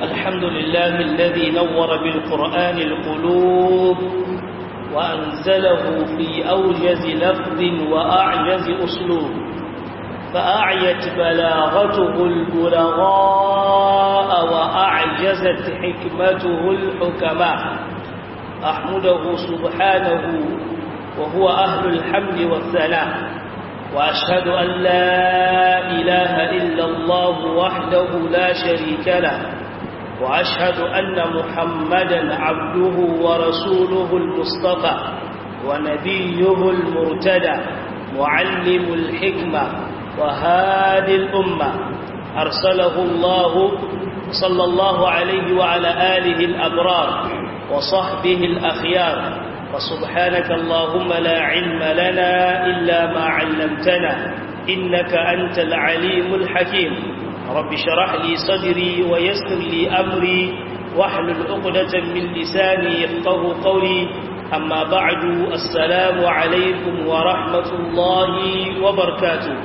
الحمد لله الذي نور بالقرآن القلوب وأنزله في أوجز لفظ وأعجز أسلوب فأعيت بلاغته البلغاء وأعجزت حكمته الحكماء أحمده سبحانه وهو أهل الحمد والثناء وأشهد أن لا إله إلا الله وحده لا شريك له وأشهد أن محمدا عبده ورسوله المصطفى ونبيه المرتدى معلم الحكمة وهادي الأمة أرسله الله صلى الله عليه وعلى آله الأبرار وصحبه الأخيار وسبحانك اللهم لا علم لنا إلا ما علمتنا إنك أنت العليم الحكيم رب شرح لي صدري ويسر لي أمري واحلل عقدة من لساني يفقه قولي أما بعد السلام عليكم ورحمة الله وبركاته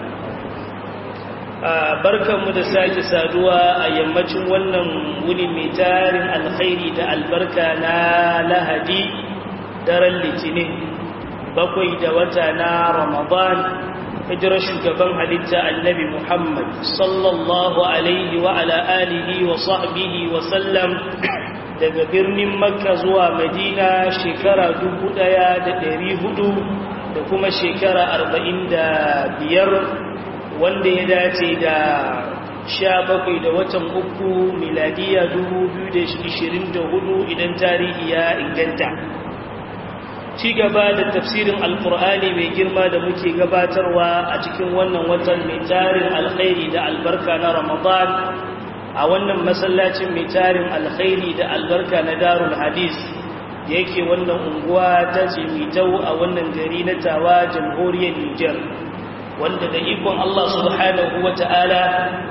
barkanmu da sake saduwa a yammacin wannan wuni mai tarin alkhairi da albarka na lahadi daren litinin bakwai da wata na ramadan hijirar shugaban halitta annabi muhammad sallallahu alaihi wa ala alihi wa sahbihi wa sallam daga birnin makka zuwa madina shekara dubu ɗaya da ɗari hudu da kuma shekara arba'in da biyar wanda ya dace da sha bakwai da watan uku miladiya dubu biyu da ishirin da hudu idan tarihi ya inganta ci gaba da tafsirin alkur'ani mai girma da muke gabatarwa a cikin wannan watan mai tarin alkhairi da albarka na ramadan a wannan masallacin mai tarin alkhairi da albarka na darul hadis yake wannan unguwa ta jimitau a wannan gari na tawa jamhuriyar niger wanda da ikon allah subhanahu wa ta'ala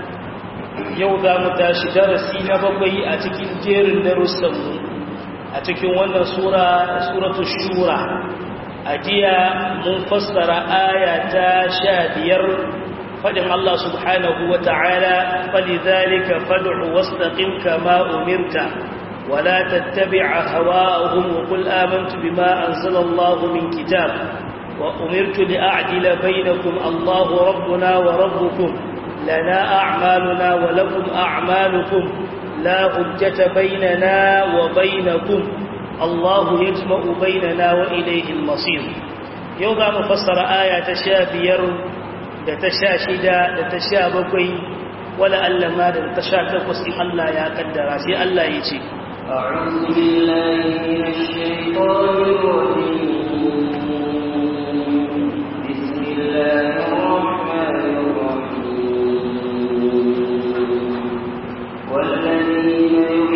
yau za mu tashi darasi na bakwai a cikin jerin darussanmu a cikin wannan sura suratu shura a jiya mun fassara aya ta sha biyar faɗin Allah subhanahu wa ta'ala falizalika fad'u wastaqim kama umirta wala tattabi'a hawa'ahum wa qul amantu bima anzala Allah min kitab wa umirtu li a'dila bainakum Allahu rabbuna wa rabbukum lana a'maluna wa lakum a'malukum لا حجة بيننا وبينكم الله يجمع بيننا وإليه المصير يوضع مفسر آية تشابير تشاشدا تشابكي ولا ألا ما تشاكف وسيح الله يا قدر سي الله يجي أعوذ بالله من الشيطان الرجيم بسم الله الرحمن الرحيم والذين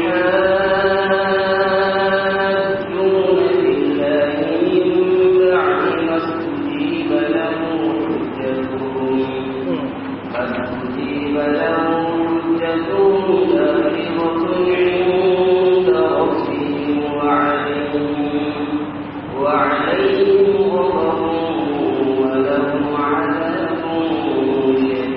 يحاجون بالله من بعد ما استجيب له حجتهم ما استجيب له حجتهم داخلة عند ربهم وعليهم وعليهم غضب ولهم عذاب شديد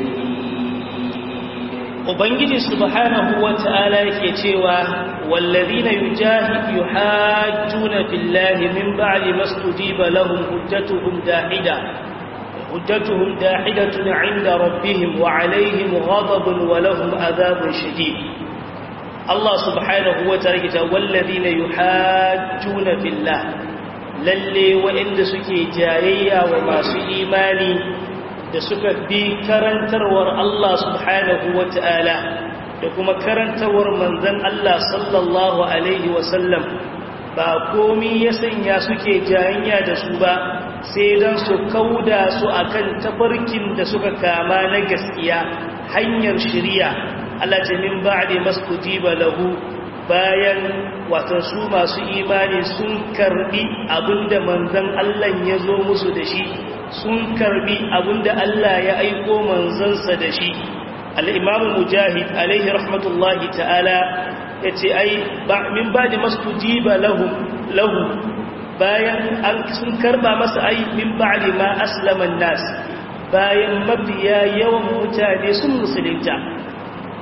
ubangiji subhanahu wata'ala yake cewa wallazina yujahid yuhajjuna billahi min ba'di mastujiba lahum hujjatuhum dahida hujjatuhum dahidatun 'inda rabbihim wa 'alayhim ghadabun wa lahum adhabun shadid Allah subhanahu wata'ala yake cewa wallazina yuhajjuna billah lalle wa'inda suke jayayya wa masu imani da suka bi karantarwar Allah subhanahu wa ta'ala da kuma karantarwar manzan Allah sallallahu Alaihi wasallam ba komi ya sanya suke jayanya da su ba sai don su kauda su akan tafarkin da suka kama na gaskiya hanyar shirya Allah jamin ba'ade maskujiba lahu bayan watan su masu imani sun karbi abinda manzan Allah ya zo musu da shi sun karbi abinda Allah ya aiko manzansa da shi al'imamu mujahid alaihi rahmatullahi ta'ala ya ce ai min ba da masu jiba lahu bayan an sun karba masa ai min ba da ma aslaman nas bayan mafiya yawan mutane sun musulunta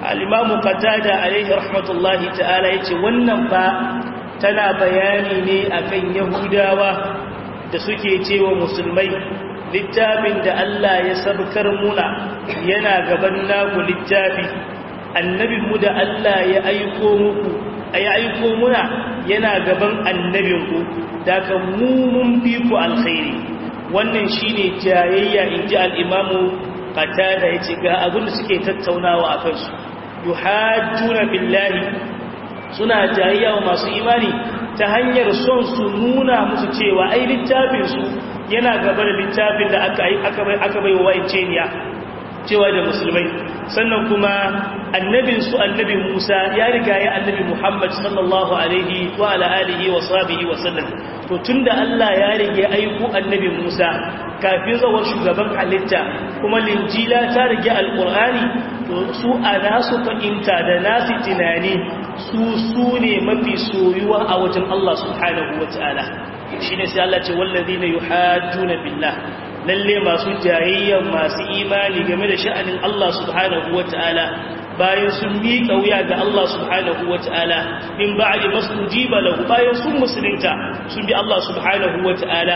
al-imamu qatada alaihi rahmatullahi ta'ala yace wannan fa tana bayani ne akan yahudawa da suke cewa musulmai littafin da Allah ya sabkar muna yana gaban naku littafi annabinmu da Allah ya aiko muku ya aiko muna yana gaban annabinku da ka mu mun fi ku alkhairi wannan shine jayayya inji al-imamu qatada yace ga abin da suke tattaunawa akan su yuhajjuna billahi suna jayayya wa masu imani ta hanyar son su nuna musu cewa ai littafin su yana gaba da littafin da aka aka aka bai wa wa'iceniya cewa da musulmai sannan kuma annabin su annabi Musa ya riga ya annabi Muhammad sallallahu alaihi wa ala alihi wa sahbihi wa sallam to tunda Allah ya rige aiko annabi Musa kafin zawar shugaban halitta kuma linjila ta rige alqur'ani to su a nasu fahimta da nasu tunani su su ne mafi soyuwa a wajen Allah subhanahu wa ta'ala shine sai Allah ce wallazina yuhajjuna billah lalle masu jayayya masu imani game da sha'anin Allah subhanahu wata'ala bayan sun miƙa wuya ga Allah subhanahu wata'ala in ba'di masjiba lahu bayan sun musulunta sun bi Allah subhanahu wata'ala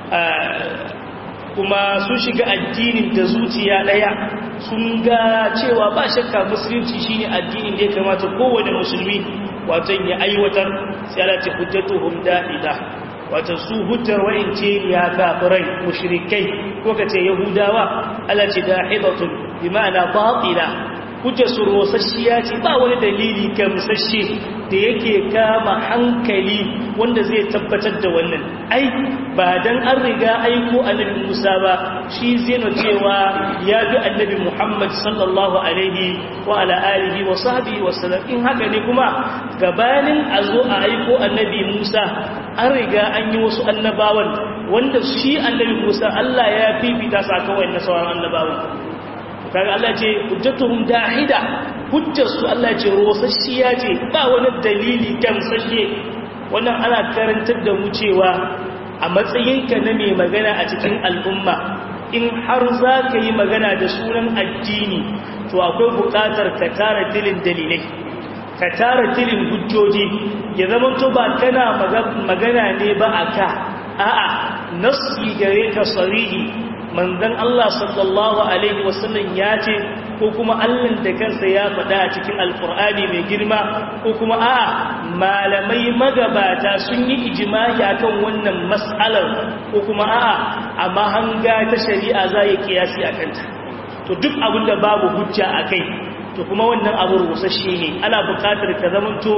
kuma sun shiga addinin da zuciya daya sun ga cewa ba shakka musulunci shine addinin da ya kamata kowane musulmi wato ya aiwatar sai Allah ta hujjatuhum da'ida wata su hujjar wa'ince ya kafirai mushrikai ko kace yahudawa Allah ce dahidatun bi ma'ana batila hujjar su rosasshiya ce ba wani dalili gamsashe da yake kama hankali wanda zai tabbatar da wannan ai ba dan an riga aiko annabi Musa ba shi zai no cewa ya bi annabi Muhammad sallallahu alaihi wa ala alihi wa sahbihi wa sallam in haka ne kuma gabanin a zo a aiko annabi Musa an riga an yi wasu annabawan wanda shi annabi Musa Allah ya fifita sa kawai na sauran annabawan kaga Allah ce hujjatuhum dahida hujjarsu Allah ce rosasshiya ce ba wani dalili gamsashe wannan ana karantar da mu cewa a matsayinka na mai magana a cikin al'umma in har za ka yi magana da sunan addini to akwai buƙatar ka tara tilin dalilai ka tara tilin hujjoji ya zama to ba kana magana ne ba a ka a'a nasi gare ka sarihi manzon Allah sallallahu alaihi wasallam ya ce ko kuma Allah da kansa ya faɗa a cikin alkur'ani mai girma ko kuma a'a malamai magabata sun yi ijimai akan wannan mas'alar ko kuma a'a a mahanga ta shari'a za yi kiyasi a kanta to duk abin da babu hujja a kai to kuma wannan abu rusasshe ne ana buƙatar ka zamanto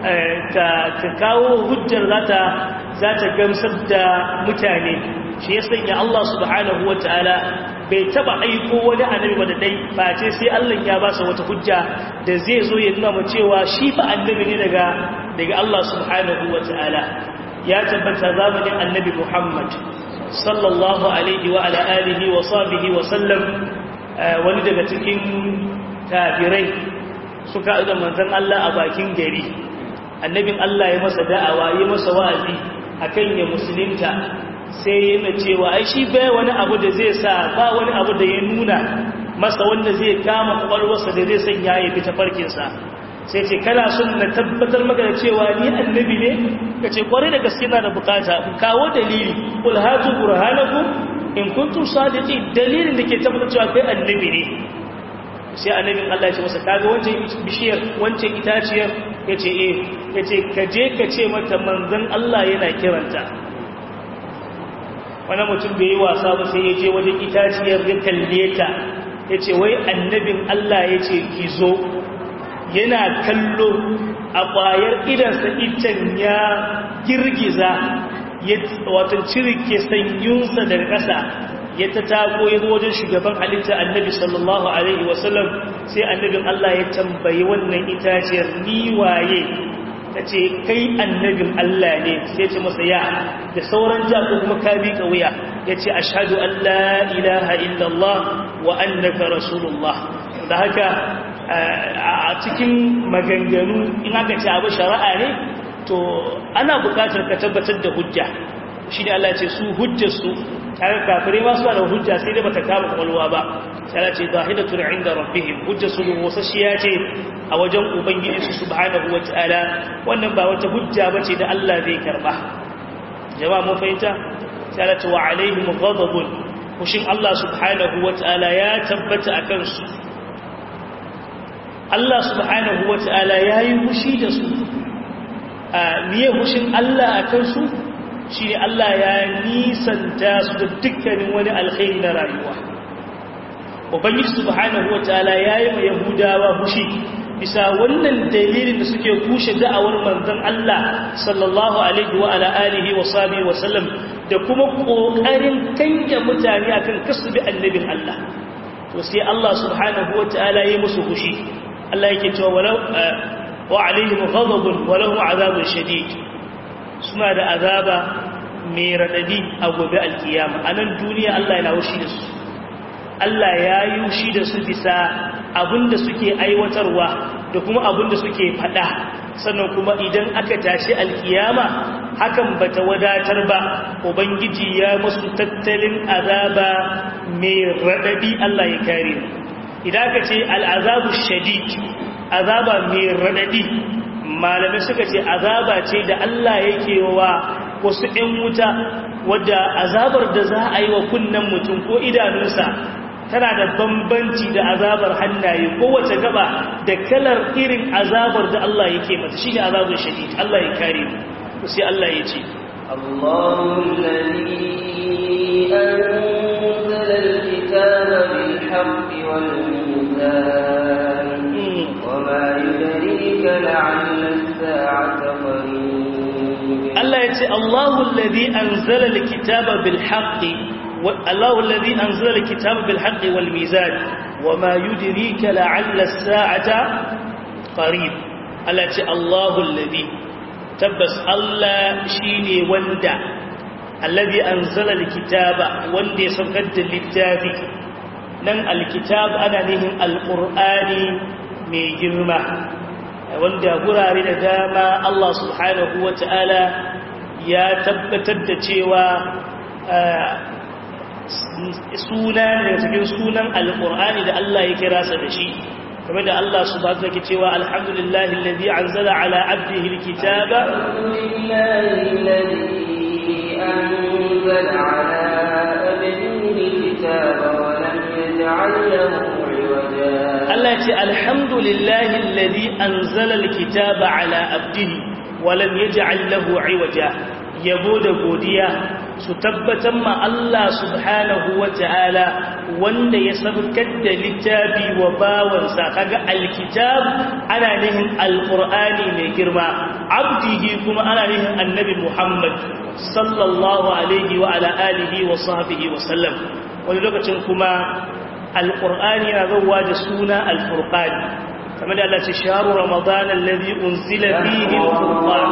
ka kawo hujjar za ta gamsar da mutane shi ya sanya Allah subhanahu wa ta'ala bai taba aiko wani annabi ba da dai face sai Allah ya ba sa wata hujja da zai zo ya nuna mu cewa shi fa annabi ne daga daga Allah subhanahu wa ta'ala ya tabbata zamanin annabi Muhammad sallallahu alaihi wa ala alihi wa sahbihi wa sallam wani daga cikin kafirai suka da manzon Allah a bakin gari annabin Allah ya masa da'awa ya masa wa'azi akan ya musulunta sai yana cewa ai shi bai wani abu da zai sa ba wani abu da ya nuna masa wanda zai kama kwakwalwarsa da zai sanya ya fita farkinsa sai ce kana son na tabbatar maka da cewa ni annabi ne ka ce kwarai da gaske na da bukata kawo dalili kul hatu burhanakum in kuntum sadiqin dalilin da ke tabbatar cewa kai annabi ne sai annabin Allah ya ce masa kaga wancan bishiyar wancan itaciyar yace eh yace ka je ka ce mata manzon Allah yana kiranta wani mutum bai yi wasa ba sai ya je wajen itaciyar ya kalle ta ya ce wai annabin Allah ya ce ki zo yana kallo a ƙwayar idansa itan ya girgiza ya watan cirke sanyunsa daga ƙasa ya ta tako ya zo wajen shugaban halitta annabi sallallahu alaihi wasallam sai annabin Allah ya tambayi wannan itaciyar ni waye ta ce kai annabin Allah ne sai ce masa ya da sauran ja ko kuma ka bi wuya ya ce ashadu an la ilaha illallah wa annaka rasulullah da haka a cikin maganganu in aka ce abu shari'a ne to ana bukatar ka tabbatar da hujja shi ne Allah ce su hujjarsu kaga kafirai ma suna da hujja sai dai bata kama kwalwa ba sai Allah ce zahidatun inda rabbihim hujjarsu wasasshiya ce a wajen ubangiji su subhanahu wataala wannan ba wata hujja bace da Allah zai karba jama'a mun fahimta sai Allah ce wa alaihim ghadabun kushin Allah subhanahu wataala ya tabbata akan su Allah subhanahu wataala yayi fushi da su a miye fushin Allah akan su shi ne Allah ya nisanta su da dukkanin wani alkhairi na rayuwa ubangiji subhanahu wataala yayi ma yahudawa fushi bisa wannan dalilin da suke kushe da'awar manzon Allah sallallahu alaihi wa ala alihi wa sahbihi wa sallam da kuma kokarin kange mutane akan kasbi annabin Allah to sai Allah subhanahu wataala yayi musu fushi Allah yake cewa walau wa alaihim ghadabun wa lahum azabun shadid suna da azaba mai radadi a gobe alkiyama a nan duniya Allah yana wushi da su Allah ya yi wushi da su bisa abinda suke aiwatarwa da kuma abinda suke fada sannan kuma idan aka tashi alkiyama hakan bata wadatar ba ubangiji ya musu tattalin azaba mai radadi Allah ya kare idan aka ce al'azabu shadid azaba mai radadi malamai suka ce azaba ce da Allah yake wa wasu ‘yan wuta wadda azabar da za a yi wa kunnen mutum ko idanunsa tana da bambanci da azabar hannaye kowace gaba da kalar irin azabar da Allah yake mata shi ne azabar shadid Allah ya kare mu sai Allah ya ce الله الذي أنزل الكتاب بالحق والميزان وما يدريك لعل الساعة قريب Allah ya ce Allahu alladhi anzala alkitaba bil haqqi Allahu alladhi anzala alkitaba bil haqqi wal mizan wama yudrika la'alla as-sa'ata qarib Allah ya ce Allahu alladhi tabbas Allah shine wanda alladhi anzala alkitaba wanda ya saukar da littafi nan alkitab ana nihin alqur'ani mai girma wanda gurare da dama Allah subhanahu wa ta'ala ya tabbatar da cewa suna daga cikin sunan alƙur'ani da Allah ya kira sa da shi kamar da Allah subhanahu wa ta'ala cewa alhamdulillahi alladhi anzala ala abdihi alkitaba أنزل على أبده الكتاب ولم يجعل له Allah ce alhamdulillahi alladhi anzala alkitaba ala abdihi wa lam yaj'al lahu 'iwaja yabo da godiya su tabbatar ma Allah subhanahu wata'ala wanda ya sabkar da littafi wa bawansa kaga alkitab ana nihin alqur'ani mai girma abdihi kuma ana nihin annabi Muhammad sallallahu alaihi wa ala alihi wa sahbihi wa sallam wani lokacin kuma alƙur'ani na zauwa da suna alfurƙani kamar da Allah ce sharu ramadan alladhi unzila fihi alqur'an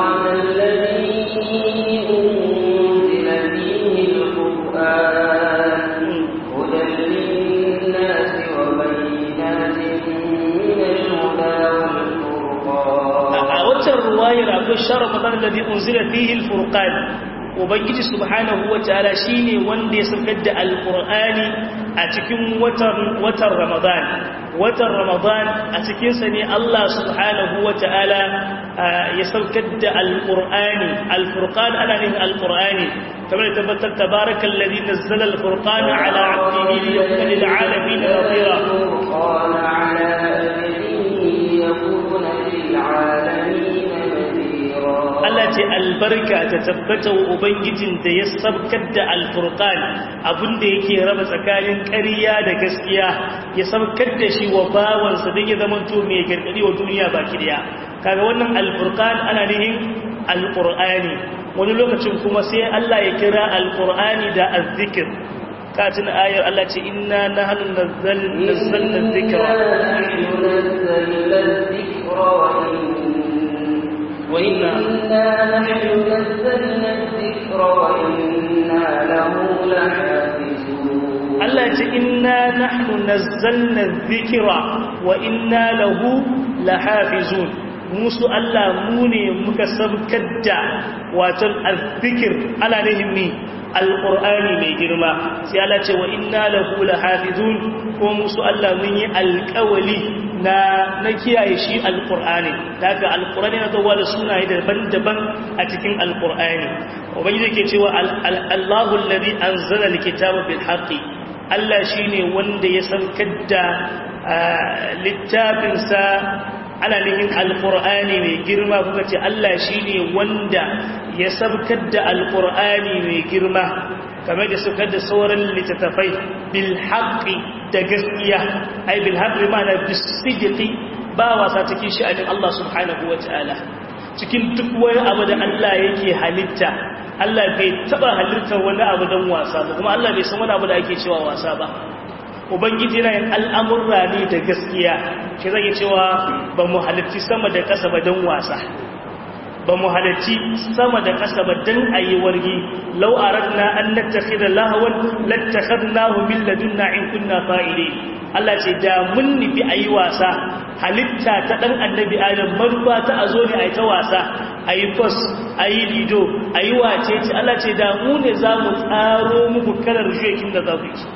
a watan ruwayar akwai sharu ramadan alladhi unzila fihi alfurqan ubangiji subhanahu wataala shine wanda ya saukar da alqur'ani a cikin watan watan ramadan watan ramadan a cikin sa ne Allah subhanahu wataala ya saukar da alqur'ani alfurqan ana ne alqur'ani kamar tabbatar tabarakal ladhi nazzala alfurqana ala 'abdihi liyakuna lil 'alamin nadhira qala 'ala abdihi yakuna lil 'alamin Allah ce albarka ta tabbata wa Ubangijin da ya sabkar da alfurqan abinda yake raba tsakanin ƙarya da gaskiya ya sabkar da shi wa bawansa don ya zama to mai gargadi wa duniya baki daya kaga wannan alfurqan ana nihin alqur'ani wani lokacin kuma sai Allah ya kira alqur'ani da azzikr katin ayar Allah ce inna nahnu nazzalna dhikra وإنا نحن نزلنا الذكر وإنا له لحافظون Allah ce inna nahnu nazzalna dhikra wa inna lahu lahafizun musu Allah mu ne muka sabkar da watan azzikir ala nahimi alqur'ani mai girma sai Allah ce wa inna lahu lahafizun ko musu Allah mun yi alƙawali na na kiyaye shi alqur'ani daga alqur'ani na zuwa da sunaye daban-daban a cikin alqur'ani ubangiji yake cewa Allahu alladhi anzala alkitaba bil haqqi Allah shine wanda ya saukar da littafinsa ana nihin alqur'ani mai girma kuka ce Allah shine wanda ya saukar da alqur'ani mai girma kamar da saukar da sauran littattafai bil haqqi da gaskiya ai bil haqqi ma'ana bis sidqi ba wasa cikin sha'anin Allah subhanahu wataala cikin duk wani abu da Allah yake halitta Allah bai taba halittar wani abu don wasa ba kuma Allah bai san wani abu da ake cewa wasa ba ubangiji na yin al'amurra ne da gaskiya shi zai cewa ba mu halitti sama da ƙasa ba don wasa ba mu halitti sama da ƙasa ba don a yi wargi lau a ragna an lattafi da lahawan lattakar nahu min ladunna in kunna fa'ile Allah ce da mun nufi a yi wasa halitta ta ɗan annabi adam manufa ta a zo ne a yi ta wasa a yi fos a yi lido a yi wace ce Allah ce da mu ne za mu tsaro muku kalar shekin da za ku yi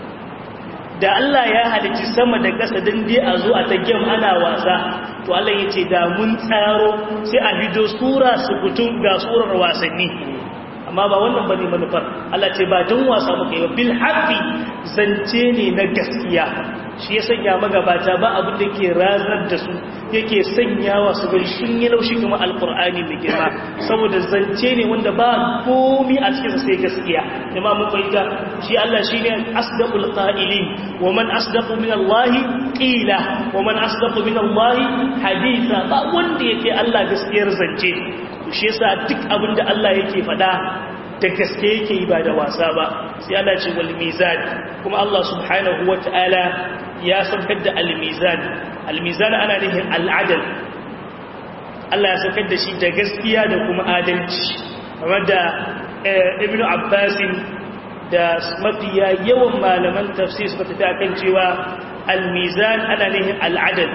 da Allah ya halitti sama da ƙasa don dai a zo a ta gem ana wasa to Allah ya ce da mun tsaro sai a hido sura su kutum ga surar wasanni amma ba wannan bane manufar Allah ce ba don wasa muka yi ba bil haqqi zance ne na gaskiya shi ya sanya magabata ba abin da ke razar da su yake sanyawa su gari sun yi laushi kuma alkur'ani mai girma saboda zance ne wanda ba komi a cikin sai gaskiya jama'a mun fahimta shi Allah shine asdaqul qa'ilin wa man asdaqu min Allah qila wa man asdaqu min Allah haditha ba wanda yake Allah gaskiyar zance shi yasa duk abin da Allah yake faɗa da gaske yake yi ba da wasa ba sai Allah ce wal mizan kuma Allah subhanahu wataala ya saukar da al mizan al mizan ana nufin al adal Allah ya saukar da shi da gaskiya da kuma adalci kamar da ibnu abbas da mafiya yawan malaman tafsir suka tafi akan cewa al mizan ana nufin al adal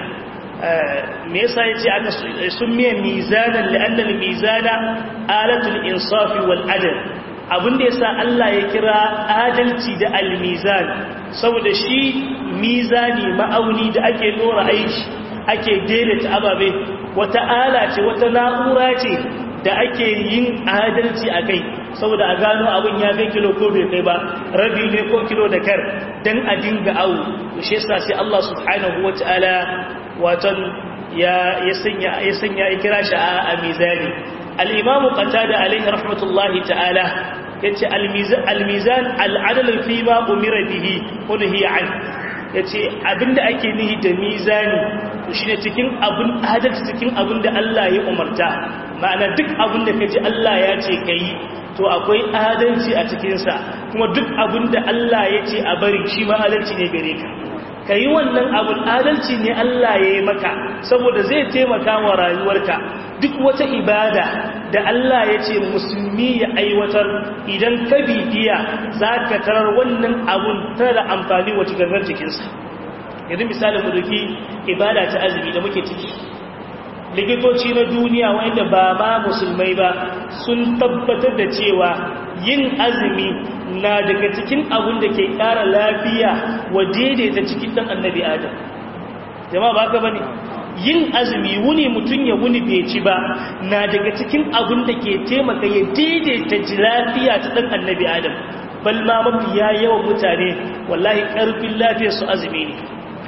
me yasa yace aka summiya mizanan li'anna al-mizana alatul insafi wal adl abinda yasa Allah ya kira adalci da al-mizan saboda shi mizani ma'auni da ake dora aiki ake daidaita ababe wata ala ce wata na'ura ce da ake yin adalci a kai saboda a gano abin ya kai kilo ko bai kai ba rabi ne ko kilo da kar dan a dinga awu shi yasa sai Allah subhanahu wataala watan ya sanya ya sanya ikira shi a mizani al-imam qatada alayhi rahmatullahi ta'ala yace al-mizan al-adl fi ma umira bihi kunhi an yace abinda ake nihi da mizani shine cikin abun adalci cikin abinda Allah ya umarta ma'ana duk abinda kaji Allah ya ce kai to akwai adalci a cikin sa kuma duk abinda Allah ya ce a bari shi ma adalci ne gare ka ka yi wannan abin adalci ne Allah ya yi maka saboda zai taimaka wa rayuwarka duk wata ibada da Allah ya ce musulmi ya aiwatar idan ka bibiya za ka tarar wannan abun tana da amfani wa cikin jikinsa yanzu misalin mu duki ibada ta azumi da muke ciki likitoci na duniya wanda ba ma musulmai ba sun tabbatar da cewa yin azumi na daga cikin abin da ke ƙara lafiya wa daidaita cikin ɗan annabi adam jama'a ba ka bane yin azumi wuni mutum ya wuni bai ci ba na daga cikin abin da ke taimaka ya daidaita ji lafiya ta ɗan annabi adam bal ma mafiya yawan mutane wallahi ƙarfin lafiya su azumi ne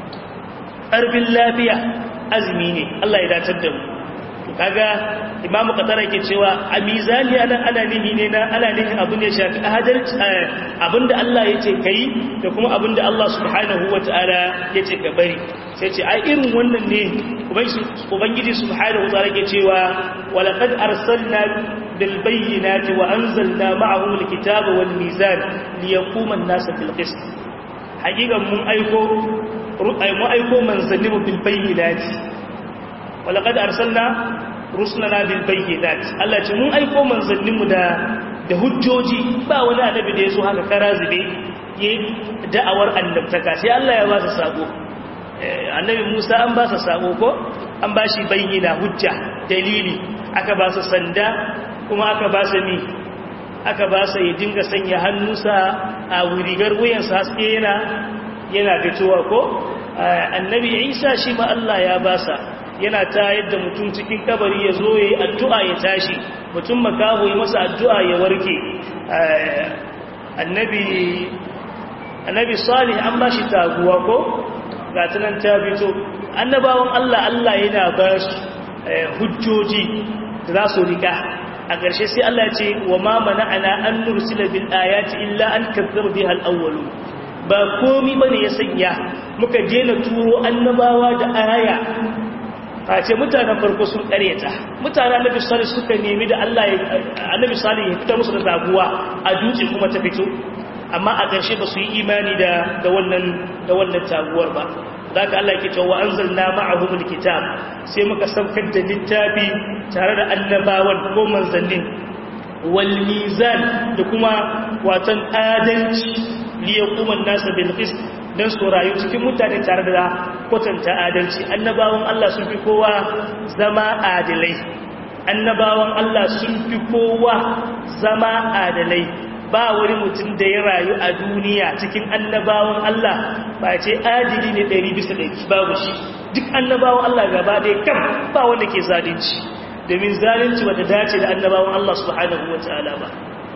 ƙarfin lafiya azumi ne Allah ya datar da mu kaga imamu qatara yake cewa a mizani anan ana nihi ne na ana nihi abin da ya shafi adalci abinda Allah yace kai da kuma abinda Allah subhanahu wataala yace ka bari sai ce ai irin wannan ne ubangiji subhanahu wataala yake cewa walaqad arsalna bil bayyinati wa anzalna ma'ahum al kitaba wal mizan liyaquma an-nasu bil qist hakikan mun aiko mu aiko manzanni bil bayyinati walaqad arsalna rusulana bil bayyinat Allah ce mun aiko manzanninmu da da hujjoji ba wani annabi da yaso haka karazibe yayi da'awar annabtaka sai Allah ya ba su sako annabi Musa an ba sa sako ko an ba shi bayyina hujja dalili aka ba su sanda kuma aka ba su mi aka ba su ya dinga sanya hannunsa a wurigar wuyansa haske yana yana fitowa ko annabi isa shi ma Allah ya ba sa yana ta yadda mutum cikin kabari ya zo ya yi addu'a ya tashi mutum makaho ya masa addu'a ya warke annabi annabi salih an ba shi taguwa ko ga tunan ta fito annabawan Allah Allah yana ba su hujjoji da za su rika a ƙarshe sai Allah ya ce wa ma mana'ana an nursila bil ayati illa an kazzaba biha al awwalu ba komi bane ya sanya muka daina turo annabawa da aya a ce mutanen farko sun ƙaryata mutanen annabi salih suka nemi da Allah ya annabi salih ya fita musu da zaguwa a dutse kuma ta fito amma a ƙarshe ba su yi imani da da wannan da wannan taguwar ba zaka Allah yake cewa anzalna ma'ahum alkitab sai muka saukar da littafi tare da annabawan ko manzannin wal mizan da kuma watan adalci li yaquma an-nas bil qist dan su rayu cikin mutane tare da kwatanta adalci annabawan Allah sun fi kowa zama adalai annabawan Allah sun fi kowa zama adalai ba wani mutum da ya rayu a duniya cikin annabawan Allah ba ce adili ne ɗari bisa ɗari babu shi duk annabawan Allah gaba ɗaya kam ba wanda ke zalunci domin zalunci wata dace da annabawan Allah subhanahu wa ta'ala ba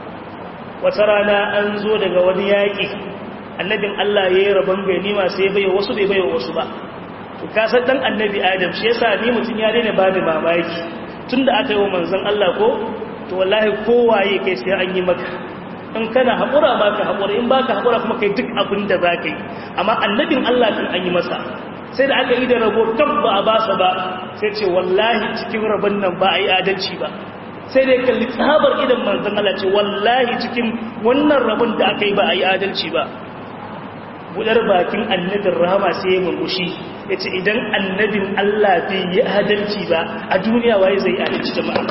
wata rana an zo daga wani yaƙi annabin Allah ya yi rabon ganima sai bai wasu bai bai wasu ba to kasar dan annabi adam shi yasa ni mutum ya daina ba da mamaki tunda aka yi wa manzon Allah ko to wallahi kowaye kai sai an yi maka in kana haƙura ba ka haƙura in ba ka haƙura kuma kai duk abin da za ka yi amma annabin Allah kan an yi masa sai da aka yi da rabo tab ba a basa ba sai ce wallahi cikin rabon nan ba a yi adalci ba sai da ya kalli tsabar idan manzon Allah ce wallahi cikin wannan rabon da aka yi ba a yi adalci ba budar bakin annabin rahama sai ya murmushi ya ce idan annabin Allah bai yi adalci ba a duniya waye zai adalci jama'a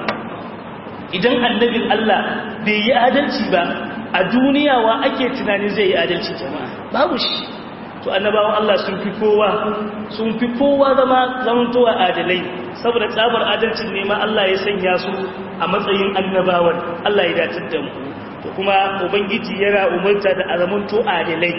idan annabin Allah bai yi adalci ba a duniya wa ake tunani zai yi adalci jama'a babu shi to annabawan Allah sun fi kowa sun fi kowa zama zamantowa adalai saboda tsabar adalcin ne ma Allah ya sanya su a matsayin annabawan Allah ya datar da mu to kuma ubangiji yana umarta da azamanto adalai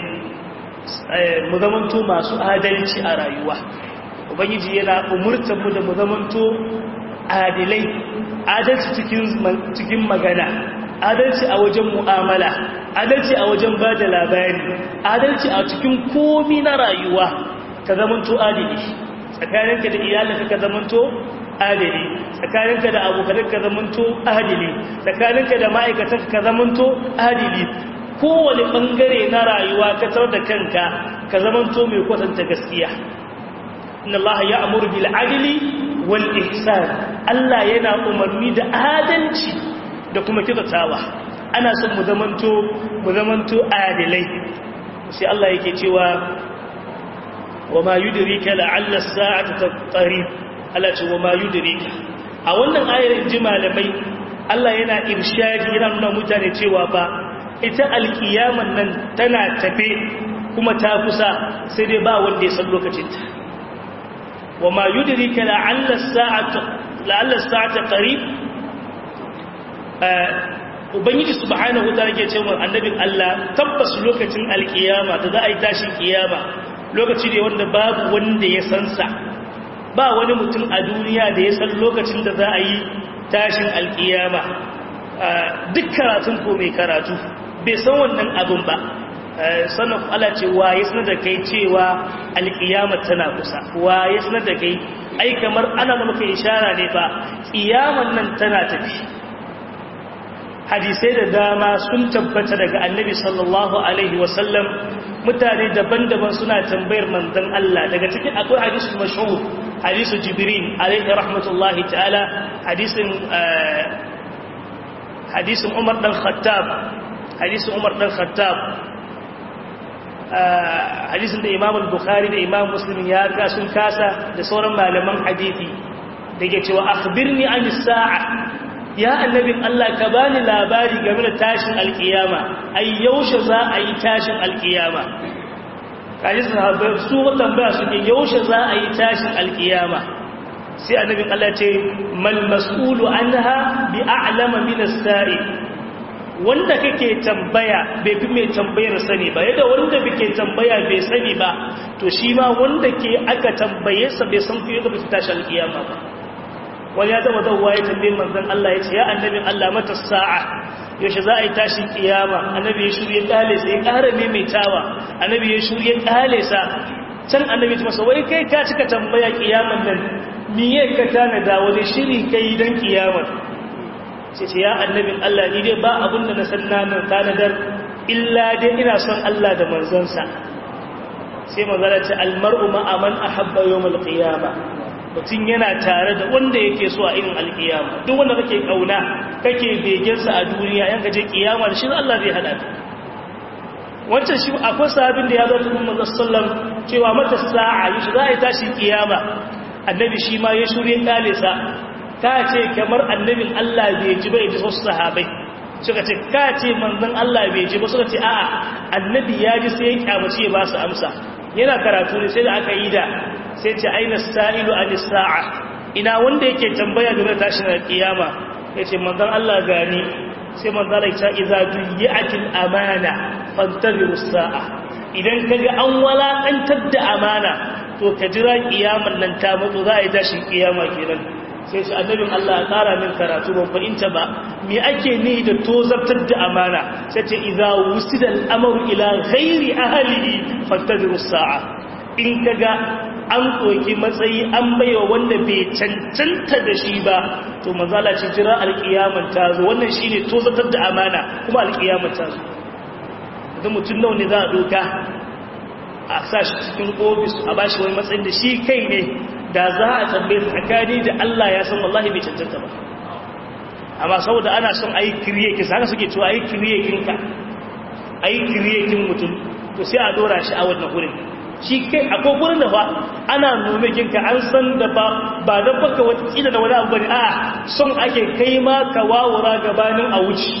mu zamanto masu adalci a rayuwa ubangiji yana umurtar mu da mu zamanto adalai adalci cikin magana adalci a wajen mu'amala adalci a wajen ba da labari adalci a cikin komi na rayuwa ka zamanto adali tsakaninka da iyalinka ka zamanto adali tsakaninka da abokanin ka zamanto adali tsakaninka da ma'aikatan ka zamanto adali kowane bangare na rayuwa ka tar da kanka ka zamanto mai kwatanta gaskiya inna Allah ya amuru bil adli wal ihsan Allah yana umarni da adalci da kuma kyautatawa ana son mu zamanto mu zamanto adilai sai Allah yake cewa wa ma yudrika la'alla as-sa'ata qarib Allah ce wa ma yudrika a wannan ayar inji malamai Allah yana irshadi yana nuna mutane cewa ba ita alkiyaman nan tana tafe kuma ta kusa sai dai ba wanda ya san lokacinta wa ma yudrika la'alla as-sa'ata la'alla as-sa'ata qarib ubangiji subhanahu wa ta'ala ke cewa annabin Allah tabbas lokacin alkiyama da za a yi tashin kiyama lokaci ne wanda babu wanda ya san sa ba wani mutum a duniya da ya san lokacin da za a yi tashin alkiyama duk karatun ko mai karatu bai san wannan abin ba sannan Allah ce wa ya sanar da kai cewa alkiyama tana kusa wa ya sanar da kai ai kamar ana da muka ishara ne ba kiyaman nan tana tafi hadisai da dama sun tabbata daga annabi sallallahu alaihi wasallam mutane daban-daban suna tambayar manzon Allah daga cikin akwai hadisul mashhur hadisu jibril alaihi rahmatullahi ta'ala hadisin hadisin umar dan khattab hadisin umar dan khattab hadisin da imam al-bukhari da imam muslim ya ga sun kasa da sauran malaman hadisi da ke cewa akhbirni an sa'a ya annabin Allah ka bani labari game da tashin alkiyama ai yaushe za a yi tashin alkiyama kaji sahabbai su tambaya suke yaushe za a yi tashin alkiyama sai annabin Allah ce mal mas'ulu anha bi a'lama min as-sa'i wanda kake tambaya bai fi mai tambayar sani ba yadda wanda kake tambaya bai sani ba to shi ma wanda ke aka tambaye sa bai san fiye da bai tashi alkiyama ba wani ya zama zauwa ya tambaye manzon Allah ya ce ya annabin Allah mata sa'a yaushe za a yi tashin kiyama annabi ya shirye kale sai ya ƙara maimaitawa annabi ya shirye kale sa can annabi ya masa wai kai ka cika tambaya kiyaman nan miye ka tanada wani shiri kai dan kiyamar sai ce ya annabin Allah ni dai ba abin da na san namun tanadar illa dai ina son Allah da manzonsa sai manzala ce almar'u ma'a man ahabba yawmal qiyama mutum yana tare da wanda yake so a irin alkiyama duk wanda kake kauna kake begen sa a duniya yanka je kiyama da shi Allah zai hada ka wancan shi akwai sahabin da ya zo tun manzon sallam cewa mata sa'a yi za a yi tashi kiyama annabi shi ma ya shirye kalisa ka ce kamar annabin Allah bai ji bai ji wasu sahabai suka ce ka ce manzon Allah bai ji ba suka ce a'a annabi ya ji sai ya kyamace ba su amsa yana karatu ne sai da aka yi da sai ce aina sa'ilu an sa'a ina wanda yake tambaya game da tashin kiyama yace manzon Allah gani sai manzon Allah ya ce idza duyi'atil amana fantaziru sa'a idan kaga an walakantar da amana to ka jira kiyaman nan ta mutu za a yi tashin kiyama kenan sai shi annabin Allah ya ƙara min karatu ban fahimta ba me ake ni da tozartar da amana sai ce idza wusida al-amru ila ghairi ahlihi fantaziru sa'a in kaga an koki matsayi an baiwa wanda bai cancanta da shi ba to manzala ce jira alƙiyaman ta zo wannan shine tozartar da amana kuma alƙiyaman ta zo idan mutum nawa ne za a doka a sa shi cikin ofis a bashi wani matsayin da shi kai ne da za a tambaye tsakani da Allah ya san wallahi bai cancanta ba amma saboda ana son a yi kiriyekin haka suke cewa a yi kiriyekinka a yi kiriyekin mutum to sai a dora shi a wannan wurin shi kai akwai wurin da fa ana nomekinka an san da ba ba don baka wata kila da wani abu bane a son ake kai ma ka wawura gabanin a wuce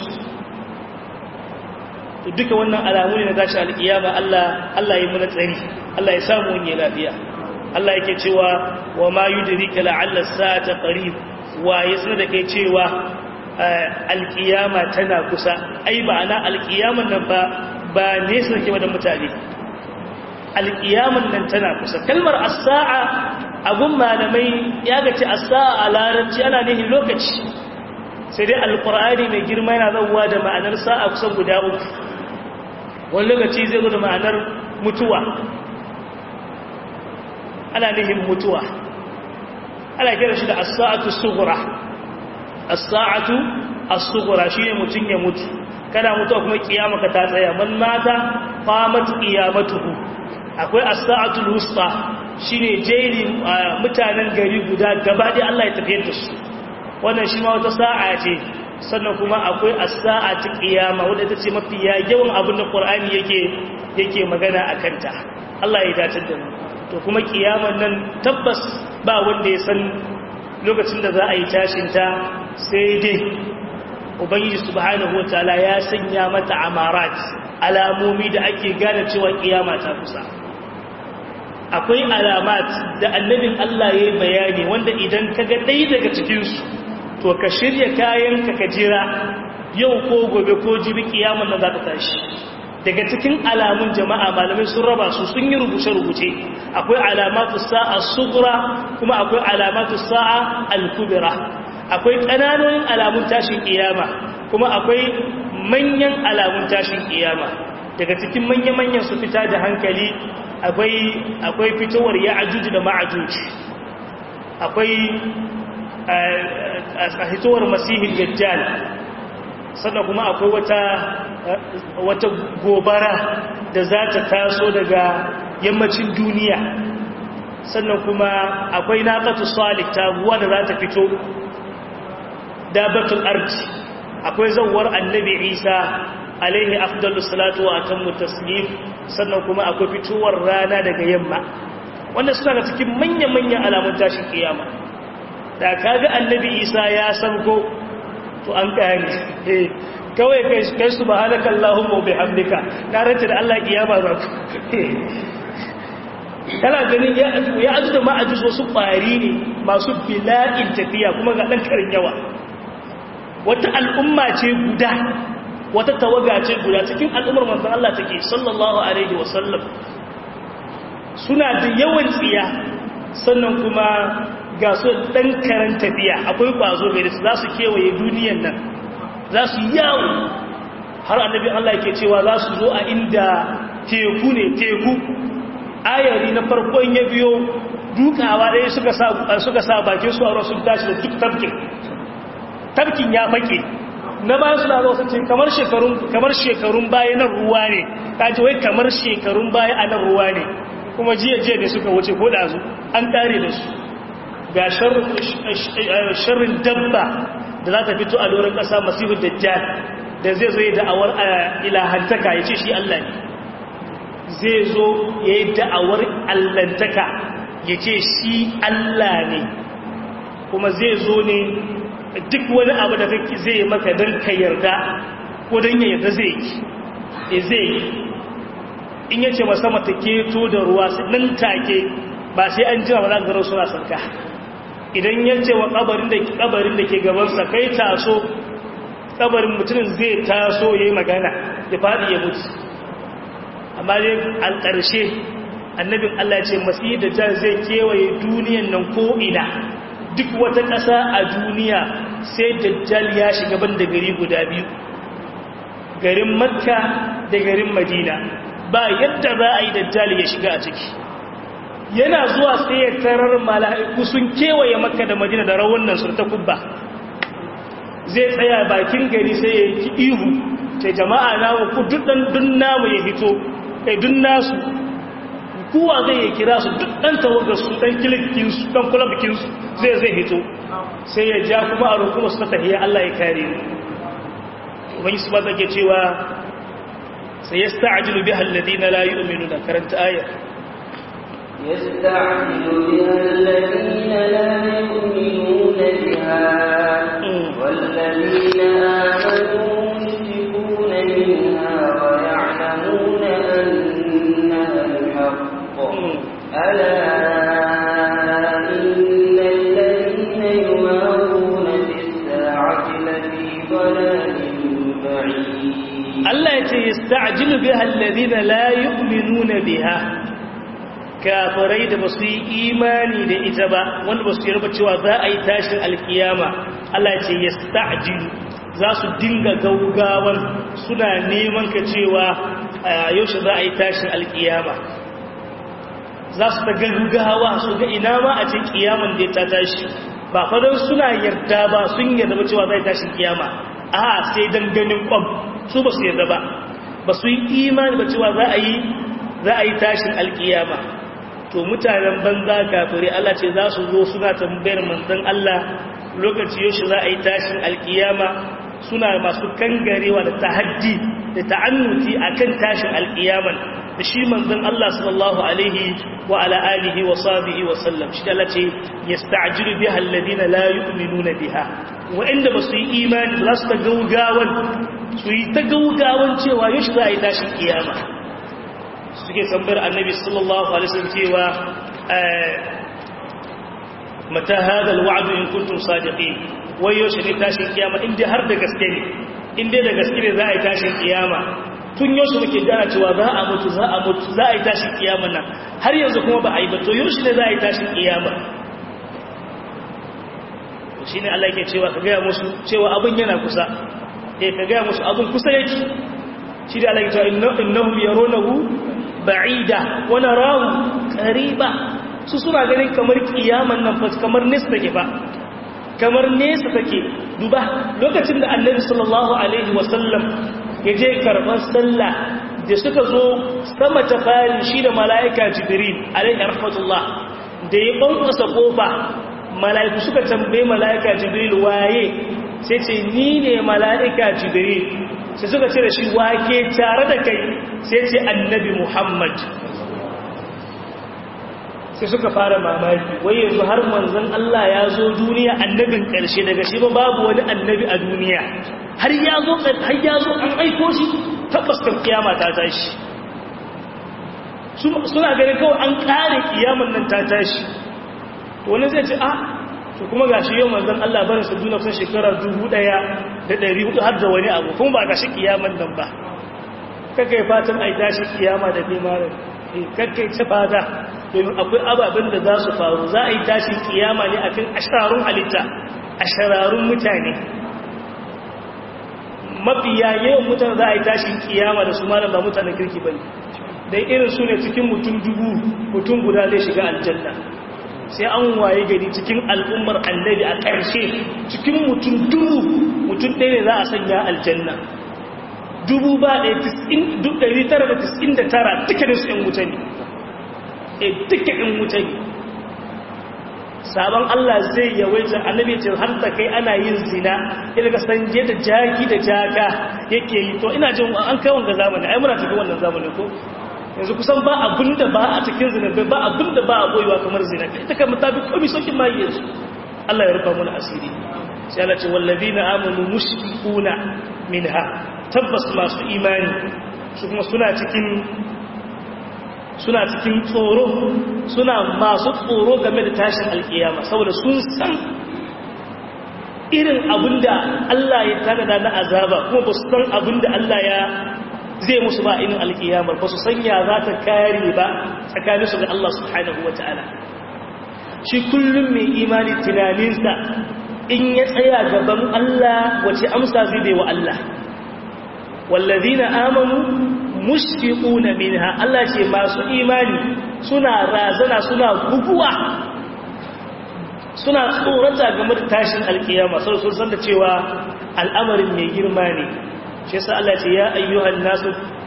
to duka wannan alamu ne na tashi alƙiyama Allah Allah ya muna tsari Allah ya samu wani lafiya Allah yake cewa wa ma yudrika la'alla sa'ata qarib wa yasna da kai cewa alƙiyama tana kusa ai ba ana alƙiyaman nan ba ba nesa ke da mutane alƙiyaman nan tana kusa kalmar as-sa'a abun malamai ya gace as-sa'a a larabci ana nihin lokaci sai dai alƙur'ani mai girma yana zauwa da ma'anar sa'a kusan guda uku wani lokaci zai zo da ma'anar mutuwa ana nihin mutuwa ana kira shi da as-sa'atu sughra as-sa'atu as-sughra shine mutun ya mutu kana mutuwa kuma kiyama ka ta tsaya man mata qamat qiyamatuhu akwai as-sa'atu al-wusta shine jeri mutanen gari guda gaba da Allah ya tafiyar da su wannan shi ma wata sa'a ce sannan kuma akwai as-sa'atu qiyama wanda ita ce mafi yawan abin da Qur'ani yake yake magana akan ta Allah ya dace da mu to kuma kiyaman nan tabbas ba wanda ya san lokacin da za a yi tashinta sai dai ubangiji subhanahu wataala ya sanya mata amarat alamomi da ake gane cewa kiyama ta kusa akwai alamat da annabin Allah ya yi bayani wanda idan ka ga ɗaya daga cikinsu to ka shirya kayanka ka jira yau ko gobe ko jibi kiyaman nan za ta tashi daga cikin alamun jama'a malamai sun raba su sun yi rubuce-rubuce akwai alamatu sa'a sugura kuma akwai alamatu sa'a al-kubra akwai ƙananonin alamun tashin kiyama kuma akwai manyan alamun tashin kiyama daga cikin manya-manyan su fita da hankali akwai akwai fitowar ya'juj da ma'juj akwai a fitowar masihin dajjal sannan kuma akwai wata wata gobara da za ta taso daga yammacin duniya sannan kuma akwai naqatu salih taguwa da za ta fito dabatul ardi akwai zawwar annabi isa alaihi afdalus salatu wa atammu taslim sannan kuma akwai fitowar rana daga yamma wanda suna ga cikin manyan-manyan alamun tashin kiyama da kaga annabi isa ya san ko to an kare kawai kai su ba halaka Allahumma bi hamdika na ranta da Allah kiyama za ku kana ganin ya azu da ma'ajus wasu ƙwari ne masu bila'in tafiya kuma ga ɗan karin yawa wata al'umma ce guda wata tawaga ce guda cikin al'ummar manzan Allah take sallallahu alaihi wasallam suna da yawan tsiya sannan kuma ga su ɗan karan tafiya akwai ƙwazo gari su za su kewaye duniyan nan za su yawo har annabi Allah ke cewa za su zo a inda teku ne teku ayari na farkon ya biyo dukawa ɗaya suka sa bakin su a rasu tashi da duk tafkin tafkin ya fake na bayan suna zo su ce kamar shekarun kamar shekarun baya nan ruwa ne kaji wai kamar shekarun baya a nan ruwa ne kuma jiya jiya ne suka wuce ko da su an kare da su ga sharrin dabba da za ta fito a doron ƙasa masihu dajjal da zai zo yi da'awar ilahantaka ya ce shi Allah ne zai zo ya yi da'awar allantaka ya ce shi Allah ne kuma zai zo ne duk wani abu da kake zai yi maka don ka yarda ko don ya yarda zai yi zai yi in ya ce masama ta keto da ruwa nan take ba sai an jira ba za ka suna sarka idan ya ce wa kabarin da ke gabansa kai taso kabarin mutumin zai taso ya yi magana ya faɗi ya mutu amma dai al ƙarshe annabin Allah ce masu da jan zai kewaye duniyan nan ko'ina duk wata ƙasa a duniya sai dajjal ya shiga ban da gari guda biyu garin makka da garin madina ba yadda za a yi dajjal ya shiga a ciki yana zuwa sai ya tarar mala'iku sun kewaye makka da madina da rawunan su ta kubba zai tsaya bakin gari sai ya yi ihu sai jama'a namu ku dun namu ya hito kai dun nasu kowa zai ya kira su duk ɗan tawagar su ɗan kilikinsu ɗan kulabikinsu zai zai hito sai ya ja kuma a rukuma su ta tafiya Allah ya kare wani su ba ke cewa sai ya sta'ajilu bi halladi na layi umenu da karanta ayar يستعجل بها الذين لا يؤمنون بها والذين آمنوا مشركون منها ويعلمون أنها الحق ألا إن الذين يمارون في الساعة لفي ضلال بعيد Allah ya ce yasta'jilu biha alladhina la yu'minuna biha kafirai da basu yi imani da ita ba wanda basu yarda cewa za a yi tashin alkiyama Allah ya ce yasta'jilu za su dinga gaugawan suna neman ka cewa yaushe za a yi tashin alkiyama za su ta gaggawa su ga ina ma a ce kiyaman da ta tashi ba fadon suna yarda ba sun yarda ba cewa za a yi tashin kiyama a sai dan ganin kwam su ba su yarda ba ba su yi imani ba cewa za a yi za a yi tashin alkiyama to mutanen banza kafirai Allah ce za su zo suna tambayar manzon Allah lokaci yaushe za a yi tashin alkiyama suna masu kangarewa da tahaddi da ta'annuti akan tashin alkiyaman da shi manzon Allah sallallahu alaihi wa ala alihi wa sahbihi wa sallam shi Allah ce yasta'jilu biha alladhina la yu'minuna biha wa inda basu yi imani za su ta gaugawan su yi ta gaugawan cewa yaushe za a yi tashin kiyama suke tambayar annabi sallallahu alaihi wasallam cewa mata hada alwa'd in kuntum sadiqin wai yaushe ne tashin kiyama in dai har da gaske ne in dai da gaske ne za a yi tashin kiyama tun yaushe muke gana cewa za a mutu za a mutu za a yi tashin kiyama nan har yanzu kuma ba a yi ba to yaushe ne za a yi tashin kiyama shi ne Allah ke cewa ka gaya musu cewa abin yana kusa eh ka gaya musu abin kusa yake shi da Allah ke cewa innahum yarunahu ba'ida wa narahu qariba su suna ganin kamar kiyaman nan fa kamar nesa take ba kamar nesa take duba lokacin da Annabi sallallahu alaihi wasallam ya je karban sallah da suka zo sama ta fari shi da mala'ika jibril alaihi rahmatullah da ya bankusa kofa mala'iku suka tambaye mala'ika jibril waye sai ce ni ne mala'ika jibril sai suka ce da shi wake tare da kai sai ce annabi muhammad sai suka fara mamaki wai yanzu har manzon Allah ya zo duniya annabin ƙarshe daga shi ba babu wani annabi a duniya har ya zo har ya zo an aiko shi tabbas kan kiyama ta tashi suna ganin kawai an kare kiyaman nan ta tashi wani zai ce ah to kuma ga shi yau manzan Allah barin su duna kusan shekara dubu ɗaya da ɗari hudu har da wani abu kuma ba ga shi kiyaman nan ba kakai fatan a yi tashi kiyama da nemarin kakai ci fata domin akwai ababen da za su faru za a yi tashin kiyama ne akan ashararun halitta ashararun mutane mafiya yawan mutane za a yi tashin kiyama da su malam ba mutanen kirki ba ne don irin su ne cikin mutum dubu mutum guda zai shiga aljanna sai an waye gari cikin al'ummar annabi a ƙarshe cikin mutum dubu mutum ɗaya ne za a sanya aljanna dubu ba ɗaya tara da tis'in da tara dukkanin su ‘yan wuta ne e duka ‘yan wuta ne sabon Allah zai yawaita annabi ce har ta kai ana yin zina ina ga sanje da jaki da jaka yake yi to ina jin an kai wanga zamani ai muna cikin wannan zamani ko yanzu kusan ba abin da ba a cikin zina ba abin da ba a boyewa kamar zina ita kan mutabi komai sokin ma yanzu Allah ya rufa mana asiri sai Allah ce wallazina amanu mushfiquna minha tabbas masu imani su kuma suna cikin suna cikin tsoro suna masu tsoro game da tashin alkiyama saboda sun san irin abinda Allah ya tanada na azaba kuma ba su san abinda Allah ya zai musu ba inin alkiyamar ba su sanya za ta kare ba tsakaninsu da Allah subhanahu wa ta'ala shi kullum mai imani tunaninsa in ya tsaya gaban Allah wace amsa zai bai wa Allah wallazina amanu mushfiquna minha Allah ce masu imani suna razana suna buguwa suna tsorata game da tashin alkiyama sai sun san da cewa al'amarin mai girma ne shi yasa Allah ce ya ayyuhan nasu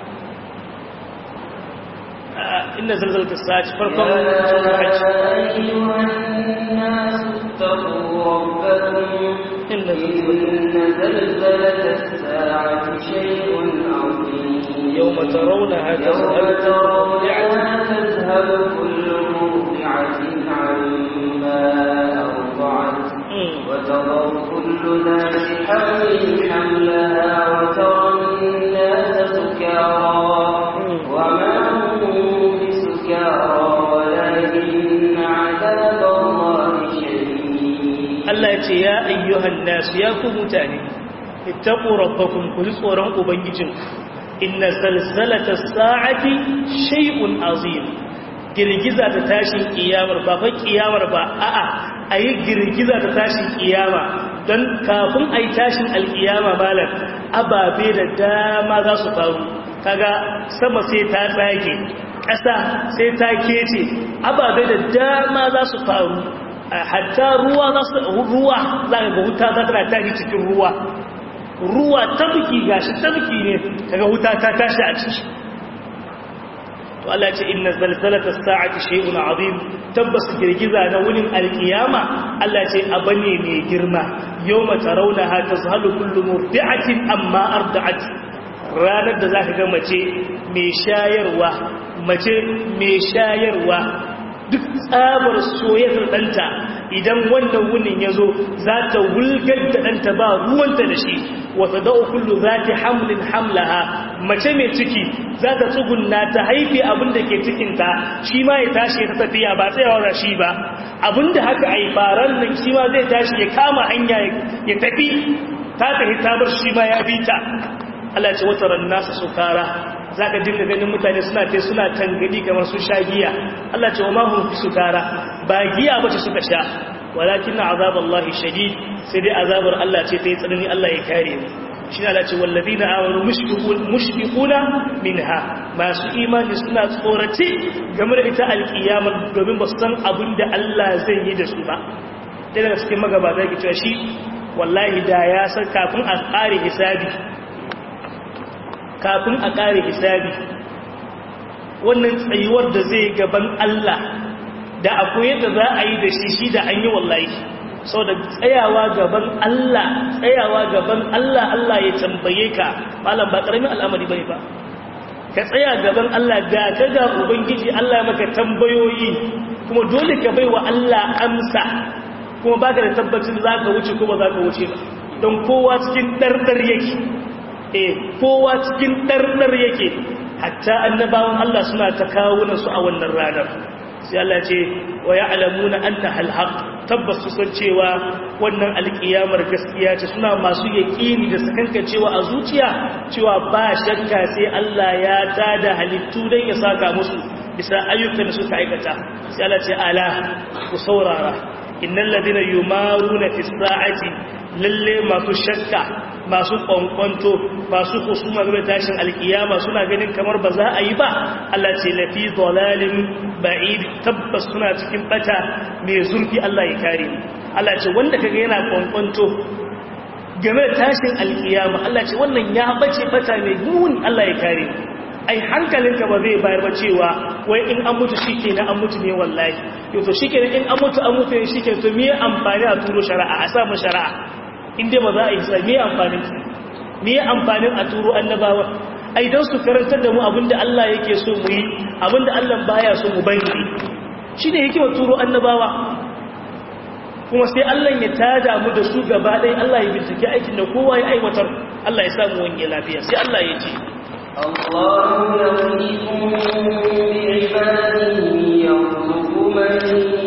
inna zalzalatus sa'ati farkon hajj أيها الناس اتقوا ربكم إن زلزلة الساعة شيء عظيم يوم ترونها يوم تذهل ترونها تذهل كل مرضعة عما أرضعت وتضع كل ذات حمل حملها وترى الناس سكارى وما هم بسكارى ولكن عذاب الله شديد Allah ya ce ya ayyuhan nasu ya ku mutane ittaqu rabbakum ku ji tsoron ubangijin inna zalzalata sa'ati shay'un azim girgiza ta tashin kiyamar ba fa kiyamar ba a'a ayi girgiza ta tashin kiyama don kafin ayi tashin alkiyama malam ababe da dama za su faru kaga sama sai ta tsage ƙasa sai ta kece ababe da dama za su faru hatta ruwa za su ruwa za ga wuta za ta tashi cikin ruwa ruwa tabki gashi tabki ne kaga wuta ta tashi a ciki to Allah ce inna zalzalata as-sa'ati shay'un 'azim tabbas girgiza na wurin alkiyama Allah ce abane mai girma yawma tarawnaha tazhalu kullu murdi'atin amma arda'at ranar da zaka ga mace mai shayarwa mace mai shayarwa duk tsabar soyayyar ɗanta idan wannan wunin ya zo za ta wulgar da ɗanta ba ruwanta da shi wata da'u kullu za ta hamlin hamlaha mace mai ciki za ta tsugunna ta haife abin da ke cikinta shi ma ya tashi ya tafiya ba tsayawa da shi ba abin da haka a yi faran nan shi ma zai tashi ya kama hanya ya tafi ta tafi tabar shi ma ya bi ta Allah ce wata ran nasa sukara za ka dinga ganin mutane suna te suna tangadi kamar su sha giya Allah ce wa mahun fi su tara ba giya ba ce suka sha walakin na azabar Allah shadid sai dai azabar Allah ce ta yi tsanani Allah ya kare mu shi na ce wallazi na amonu mushfiquna minha masu imani suna tsorace game da ita alkiyama domin ba su san abin da Allah zai yi da su ba ɗaya daga cikin magabata ke cewa shi wallahi da ya san kafin a ƙare hisabi kafin a ƙare hisabi wannan tsayuwar da zai gaban Allah da akwai yadda za a yi da shi shi da an yi wallahi sau da tsayawa gaban Allah tsayawa gaban Allah Allah ya tambaye ka malam ba ƙaramin al'amari bai ba ka tsaya gaban Allah da ka ga ubangiji Allah maka tambayoyi kuma dole ka bai wa Allah amsa kuma ba ka da tabbacin za ka wuce ko ba za ka wuce ba don kowa cikin ɗarɗar yake eh kowa cikin ɗarɗar yake hatta annabawan Allah suna ta kawo su a wannan ranar sai Allah ce wa ya'lamuna anna hal haqq tabbas su san cewa wannan alkiyamar gaskiya ce suna masu yaƙini da sakanka cewa a zuciya cewa ba shakka sai Allah ya tada halittu don ya saka musu bisa ayyukan da suka aikata sai Allah ce ala ku saurara innal ladina yumaruna fi sa'ati lalle masu shakka masu kwankwanto masu kusuma game tashin alkiyama suna ganin kamar ba za a yi ba Allah ce lafi dalalin ba'id tabbas suna cikin bata mai zurfi Allah ya kare Allah ce wanda kaga yana kwankwanto game da tashin alkiyama Allah ce wannan ya bace bata mai muni Allah ya kare ai hankalinka ba zai bayar ba cewa wai in an mutu shikenan an mutu ne wallahi yau to shikenan in an mutu an mutu ne shikenan to me amfani a turo shari'a a sa mu shari'a inda ba za a yi sa me amfanin me amfanin a turo annabawa ai don su karantar da mu abinda Allah yake so mu yi abinda Allah baya so mu bari shine yake wa turo annabawa kuma sai Allah ya tada mu da su gaba ɗaya Allah ya bincike aikin da kowa ya aiwatar Allah ya samu wani lafiya sai Allah ya ce الله يغنيكم بعباده يرزق من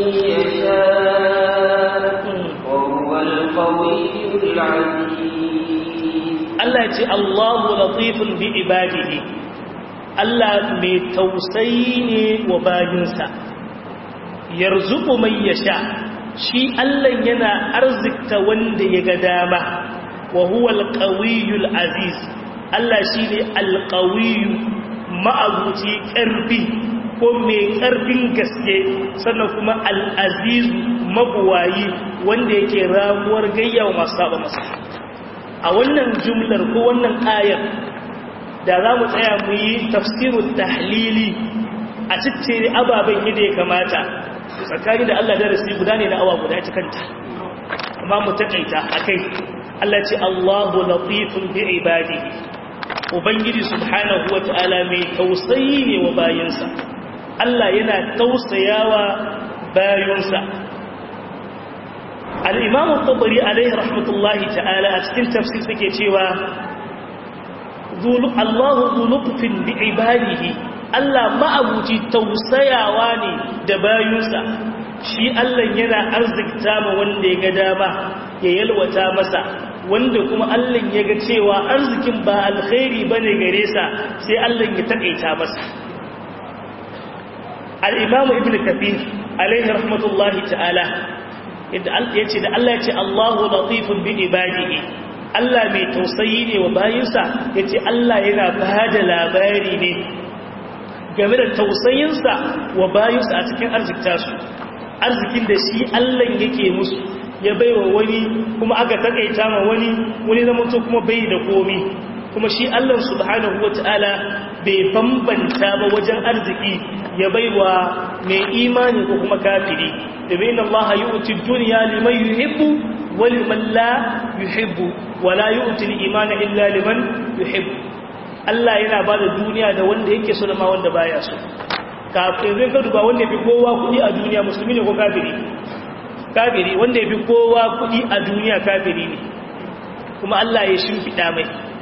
يشاء وهو القوي العزيز Allah ya ce Allahu latifun bi ibadihi Allah mai tausayi ne wa bayinsa yarzuqu man yasha shi Allah yana arzikta wanda ya ga dama wa huwa al-qawiyul aziz Allah shine al-qawiyyu ma'abuci karfi ko mai karfin gaske sannan kuma al-aziz mabuwayi wanda yake ramuwar gayyawa masu saba masa a wannan jumlar ko wannan ayar da za mu tsaya mu yi tafsirun tahlili a ciccire ababen yadda ya kamata tsakani da Allah darasi guda ne na awa guda ta kanta amma mu takaita akai Allah ce Allahu latifun bi ibadihi ubangiji subhanahu wata'ala mai tausayi ne wa bayinsa Allah yana tausayawa bayinsa al-Imam al-Tabari alaihi rahmatullahi ta'ala a cikin tafsir suke cewa Allahu zulufin bi ibadihi Allah ma'abuci tausayawa ne da bayinsa shi Allah yana arzikta ma wanda ya ga dama ya yalwata masa wanda kuma Allah ya ga cewa arzikin ba alkhairi bane gare sa sai Allah ya taƙaita masa al-Imam Ibn Kathir alaihi rahmatullahi ta'ala ya ce da Allah ya ce Allahu latifun bi ibadihi Allah mai tausayi ne wa bayinsa ya ce Allah yana ba da labari ne game da tausayinsa wa bayinsa a cikin arzikta su arzikin da shi Allah yake musu ya baiwa wani kuma aka takaita ma wani wani zamanto kuma bai da komi kuma shi Allah subhanahu wata'ala bai bambanta ba wajen arziki ya baiwa mai imani ko kuma kafiri domin Allah yu'ti dunya liman yuhibbu wa liman la yuhibbu wa la yu'ti al-imana illa liman yuhibbu Allah yana ba da duniya da wanda yake so da ma wanda baya so kafin zai ka duba wanda yafi kowa kudi a duniya musulmi ne ko kafiri kafiri wanda yafi kowa kudi a duniya kafiri ne kuma Allah ya shimfida mai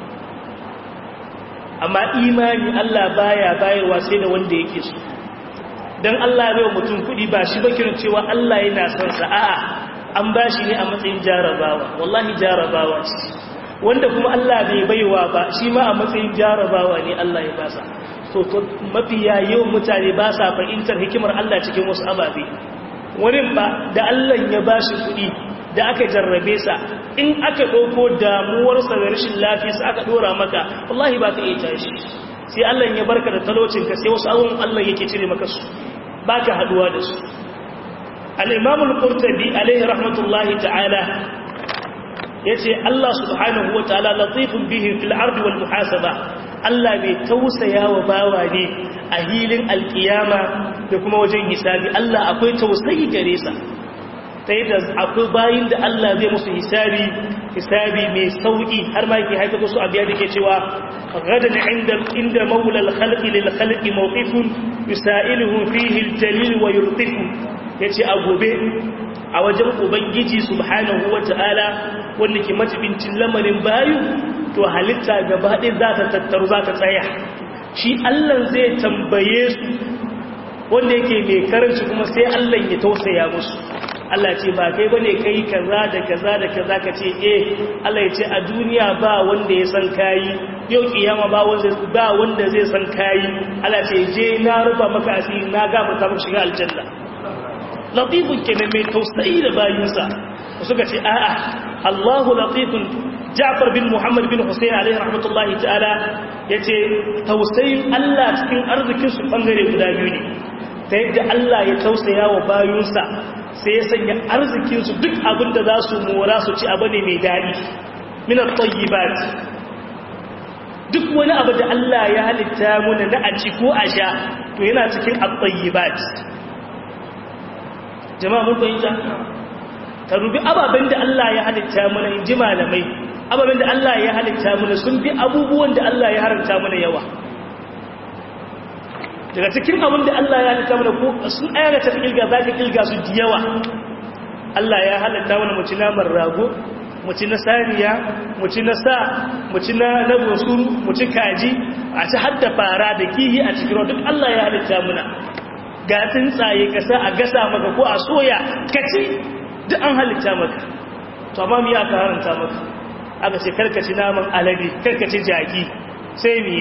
amma imani Allah baya bayarwa sai da wanda yake so dan Allah bai mutum kudi ba shi ba kiran cewa Allah yana son sa a'a an bashi ne a matsayin jarabawa wallahi jarabawa ce wanda kuma Allah bai baiwa ba shi ma a matsayin jarabawa ne Allah ya basa so to mafiya yawan mutane ba sa fahimtar hikimar Allah cikin wasu ababe wani ba da Allah ya bashi kudi da aka jarrabe sa in aka ɗauko damuwarsa da rashin lafiyarsa aka ɗora maka wallahi ba ka iya tashi sai Allah ya barka da talocinka sai wasu abubuwan Allah yake cire maka su ba ka haɗuwa da su al'imamul ƙurtabi alaihi rahmatullahi ta'ala ya ce Allah subhanahu wa ta'ala latifin bihin fil ardi wal muhasaba Allah mai tausaya wa bawa ne a hilin alkiyama da kuma wajen hisabi Allah akwai tausayi gare sa ta yadda akwai bayin da Allah zai musu hisabi hisabi mai sauki har ma yake haifar su abiya da ke cewa gadan inda inda maula al-khalqi lil khalqi mawqifun yusailuhu fihi al-jalil wa yurtifu yace a gobe a wajen ubangiji subhanahu wata'ala wanda ke majibincin lamarin bayu to halitta gaba ɗaya za ta tattaru za ta tsaya shi Allah zai tambaye su wanda yake mai karanci kuma sai Allah ya tausaya musu Allah ce ba kai bane kai kaza da kaza da kaza ka ce eh Allah ya ce a duniya ba wanda ya san kayi yau kiyama ba wanda ba wanda zai san kayi Allah ce je na rufa maka asiri na ga maka maka shiga aljanna latifun kenan mai tausayi da bayinsa suka ce a'a Allahu latifun Ja'far bin Muhammad bin Hussein alaihi rahmatullahi ta'ala yace tausayin Allah cikin arzikin su bangare guda biyu ne ta yadda Allah ya tausaya wa bayinsa sai ya sanya arzikin su duk abin da za su mora su ci abu ne mai daɗi min at-tayyibat duk wani abu da Allah ya halitta muna na a ci ko a sha to yana cikin at-tayyibat jama'a mun fahimta ka rubi ababen da Allah ya halitta mana in ji malamai ababen da Allah ya halitta mana sun fi abubuwan da Allah ya haramta mana yawa daga cikin abin da Allah ya halitta mana ko sun ayyana ta kilga za ka kilga su da yawa Allah ya halitta mana mu ci naman rago mu ci na saniya mu ci na sa mu ci na na bosuru mu ci kaji a ci hadda fara da kihi a cikin duk Allah ya halitta mana ga tsuntsaye ka sa a gasa maka ko a soya ka ci duk an halitta maka to amma mu ya ka haranta maka aka ce karkaci naman alade karkaci jaki sai miye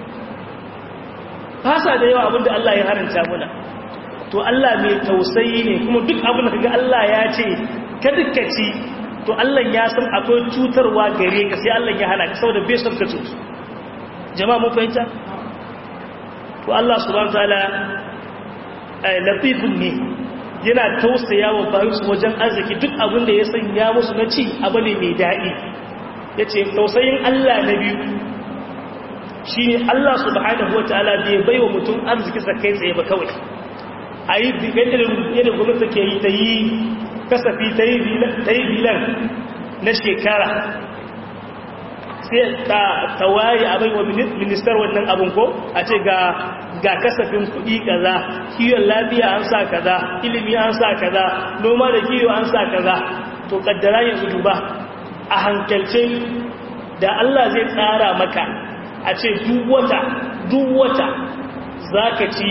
fasa da yawa abinda Allah ya haranta muna to Allah mai tausayi ne kuma duk abin da kaga Allah ya ce ka dukkaci to Allah ya san akwai cutarwa gare ka sai Allah ya hana ka saboda bai son ka cutu jama'a mun fahimta to Allah subhanahu wataala latifun ne yana tausaya wa bayansu wajen arziki duk abin da ya sanya musu na ci abu ne mai daɗi ya ce tausayin Allah na biyu shi ne Allah subhanahu wa ta'ala bai bai wa mutum arziki sa kai tsaye ba kawai a yi yadda gwamnati ke yi ta yi kasafi ta yi bilan na shekara sai ta tawaye abin wa ministar wannan abin ko a ce ga ga kasafin kuɗi kaza kiwon lafiya an sa kaza ilimi an sa kaza noma da kiwo an sa kaza to kaddara yanzu duba a hankalce da Allah zai tsara maka a ce duk wata duk wata zaka ci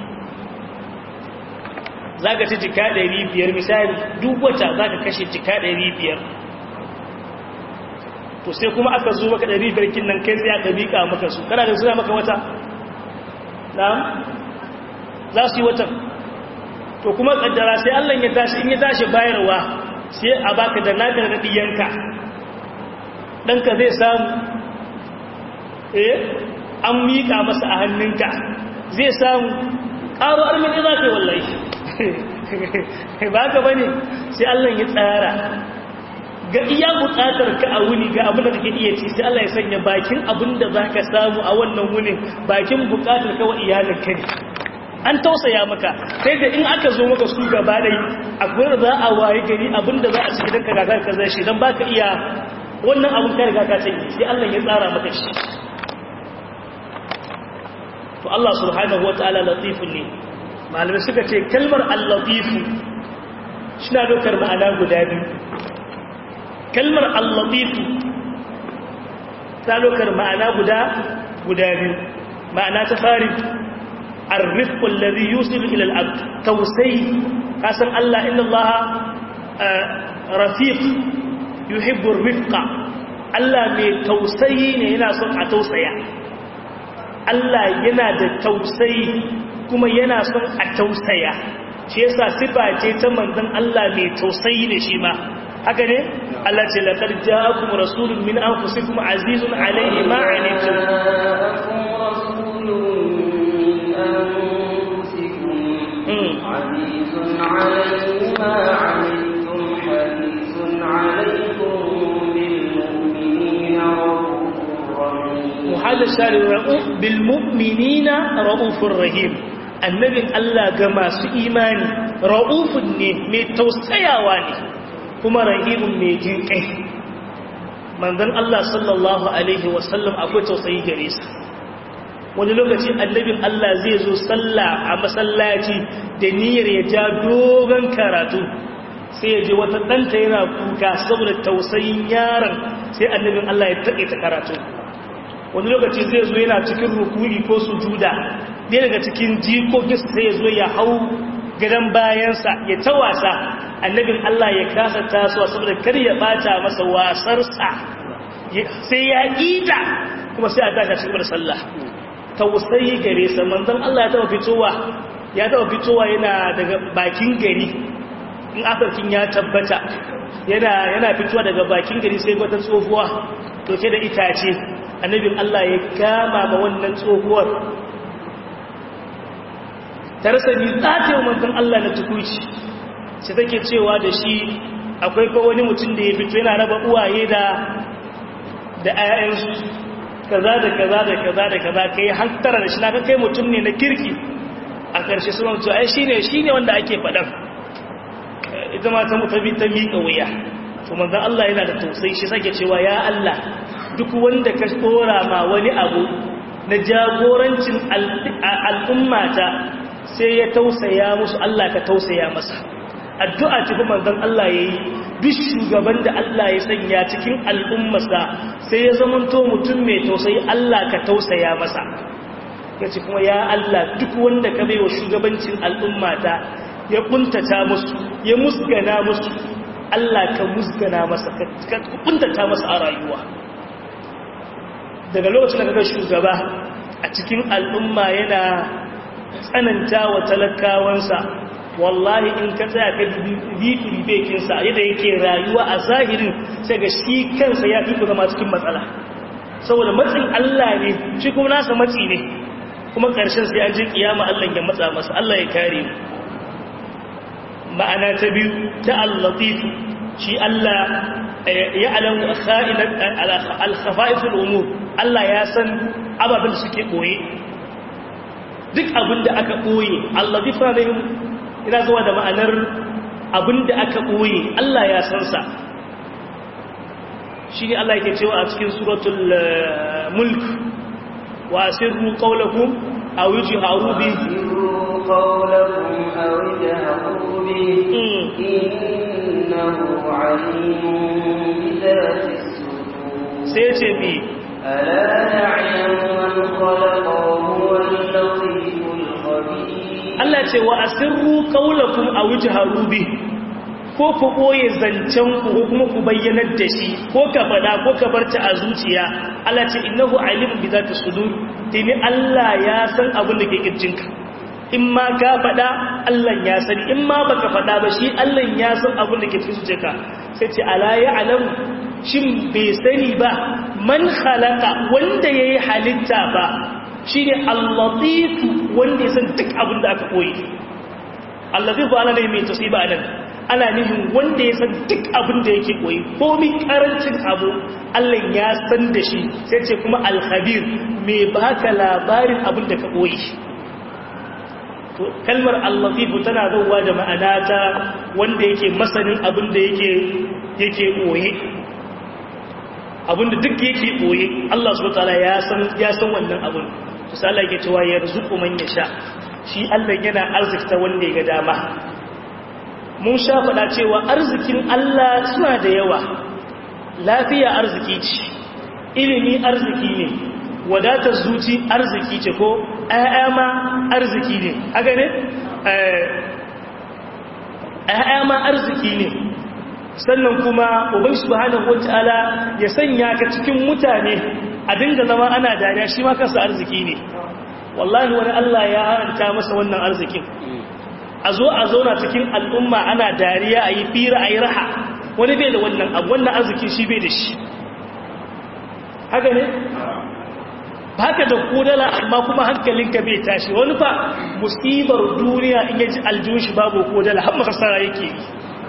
zaka ci jika 500 misali duk wata zaka kashe jika 500 to sai kuma aka zo maka 500 kin nan kai sai aka bika maka su kana da suna maka wata na'am za su yi watan to kuma kaddara sai Allah ya tashi in ya tashi bayarwa sai a baka da naka da diyanka danka zai samu eh an mika masa a hannunka zai samu ƙaro almini za ka yi wallahi ba ka bane sai Allah ya tsara ga iya bukatar ka a wuni ga abin da kake iya ci sai Allah ya sanya bakin abin da zaka samu a wannan wunin bakin bukatar ka wa iyalin ka ne an tausaya maka sai da in aka zo maka su gaba dai akwai da za a waye gari abin da za a cikin ka gagar ka zai shi dan baka iya wannan abin ka riga ka cinye sai Allah ya tsara maka shi to Allah subhanahu wataala latifun ne malamai suka ce kalmar al-latifu shi na dokar ma'ana guda biyu kalmar allatifu ta lokar ma'ana guda guda biyu ma'ana ta fari arrifku alladhi yusilu ila al-abd tawsay kasan Allah inna Allah rafiq yuhibbu ar-rifqa Allah mai tausayi ne yana son a tausaya Allah yana da tausayi kuma yana son a tausaya shi yasa sifa ce ta manzon Allah mai tausayi ne shi ma haka ne Allah ce laqad ja'akum rasulun min anfusikum azizun alayhi ma anittum عزيز عليه ما عنتم حريص عليكم بالمؤمنين رؤوف رحيم وهذا الشارع بالمؤمنين رؤوف رحيم annabin Allah ga masu imani ra'ufun ne mai tausayawa ne kuma rahimun mai jin kai manzon Allah sallallahu alaihi wasallam akwai tausayi gare sa wani lokaci annabin Allah zai zo sallah a masallaci da niyyar ya ja dogon karatu sai ya je wata ɗanta yana kuka saboda tausayin yaron sai annabin Allah ya taƙaita karatu wani lokaci zai zo yana cikin rukuni ko sujuda ne daga cikin jikokin sai ya zo ya hau gadon bayansa ya ta wasa annabin Allah ya kasa tasowa saboda kar ya bata masa wasarsa sai ya ida kuma sai a tashi cikin da sallah tausayi gare sa manzon Allah ya taba fitowa ya taba fitowa yana daga bakin gari in afarkin ya tabbata yana yana fitowa daga bakin gari sai wata tsohuwa toke da itace annabin Allah ya kama ma wannan tsohuwar ta rasa ni tsatewa manzon Allah na tukuci sai take cewa da shi akwai ko wani mutum da ya fito yana raba uwaye da da ayyansu kaza da kaza da kaza da kaza kai hankara da shi na kai mutum ne na kirki a ƙarshe suna mutu ai shine shine wanda ake faɗan ita ma ta mutu ta miƙa wuya to manzon Allah yana da tausayi shi sake cewa ya Allah duk wanda ka tsora ma wani abu na jagorancin al'ummata sai ya tausaya musu Allah ka tausaya masa addu'a ce kuma manzon Allah yayi duk shugaban da Allah ya sanya cikin al'ummarsa sai ya zamanto mutum mai tausayi Allah ka tausaya masa yace kuma ya Allah duk wanda ka baiwa shugabancin al'ummata ya kuntata musu ya musgana musu Allah ka musgana masa ka kuntata masa a rayuwa daga lokacin da kaga shugaba a cikin al'umma yana tsananta wa talakawansa wallahi in ka tsaya ka bibi bekinsa yadda yake rayuwa a zahirin sai ga shi kansa ya fi zama cikin matsala saboda matsin Allah ne shi kuma nasa matsi ne kuma ƙarshen sai an ji kiyama Allah ya matsa masa Allah ya kare mu ma'ana ta biyu ta al-latif shi Allah ya alamu kha'inat al-khafa'iful umur Allah ya san ababen da suke koye duk abin da aka koye al-latif ne ina zuwa da ma'anar abin da aka koye Allah ya san sa shi ne Allah yake cewa a cikin suratul mulk wa asirru qawlakum aw yujharu bihi قولكم أو اجهروا به إنه عليم بذات الصدور سيتبي ألا يعلم من خلق وهو اللطيف الخبير Allah ce wa asirru qawlakum aw ijharu bi ko ku boye zancen ku ko kuma ku bayyanar da shi ko ka fada ko ka barta a zuciya Allah ce innahu alimun bi zati sudur tini Allah ya san abin da ke kirjinka in ma ka faɗa Allah ya sani in ma baka faɗa ba shi Allah ya san abin da ke cikin zuciyarka sai ce ala ya alam shin bai sani ba man khalaqa wanda yayi halitta ba shine al-latif wanda ya san duk abin da aka koyi al-latif ana ne mai tasiba anan ana nufin wanda ya san duk abin da yake koyi komai karancin abu Allah ya san da shi sai ce kuma al-khabir mai baka labarin abin da ka koyi kalmar allatifu tana zauwa da ma'ana ta wanda yake masanin abin da yake yake boye abin da duk yake boye Allah subhanahu wataala ya san ya san wannan abin to sai Allah yake cewa yarzuqu man yasha shi Allah yana arzikta wanda ya ga dama mun sha faɗa cewa arzikin Allah suna da yawa lafiya arziki ce ilimi arziki ne wadatar zuci arziki ce ko ‘ya'ya ma arziki ne haka ne? ‘ya'ya ma arziki ne sannan kuma uban subhanahu wata'ala ya sanya ka cikin mutane a dinga zama ana dariya shi ma kansa arziki ne wallahi wani Allah ya haranta masa wannan arzikin a zo a zauna cikin al'umma ana dariya a yi fira a yi raha wani bai da wannan abu wannan arzikin shi bai da shi haka ne baka da kodala amma kuma hankalinka bai tashi wani fa musibar duniya in yaji aljihun shi babu kodala har makasara yake yi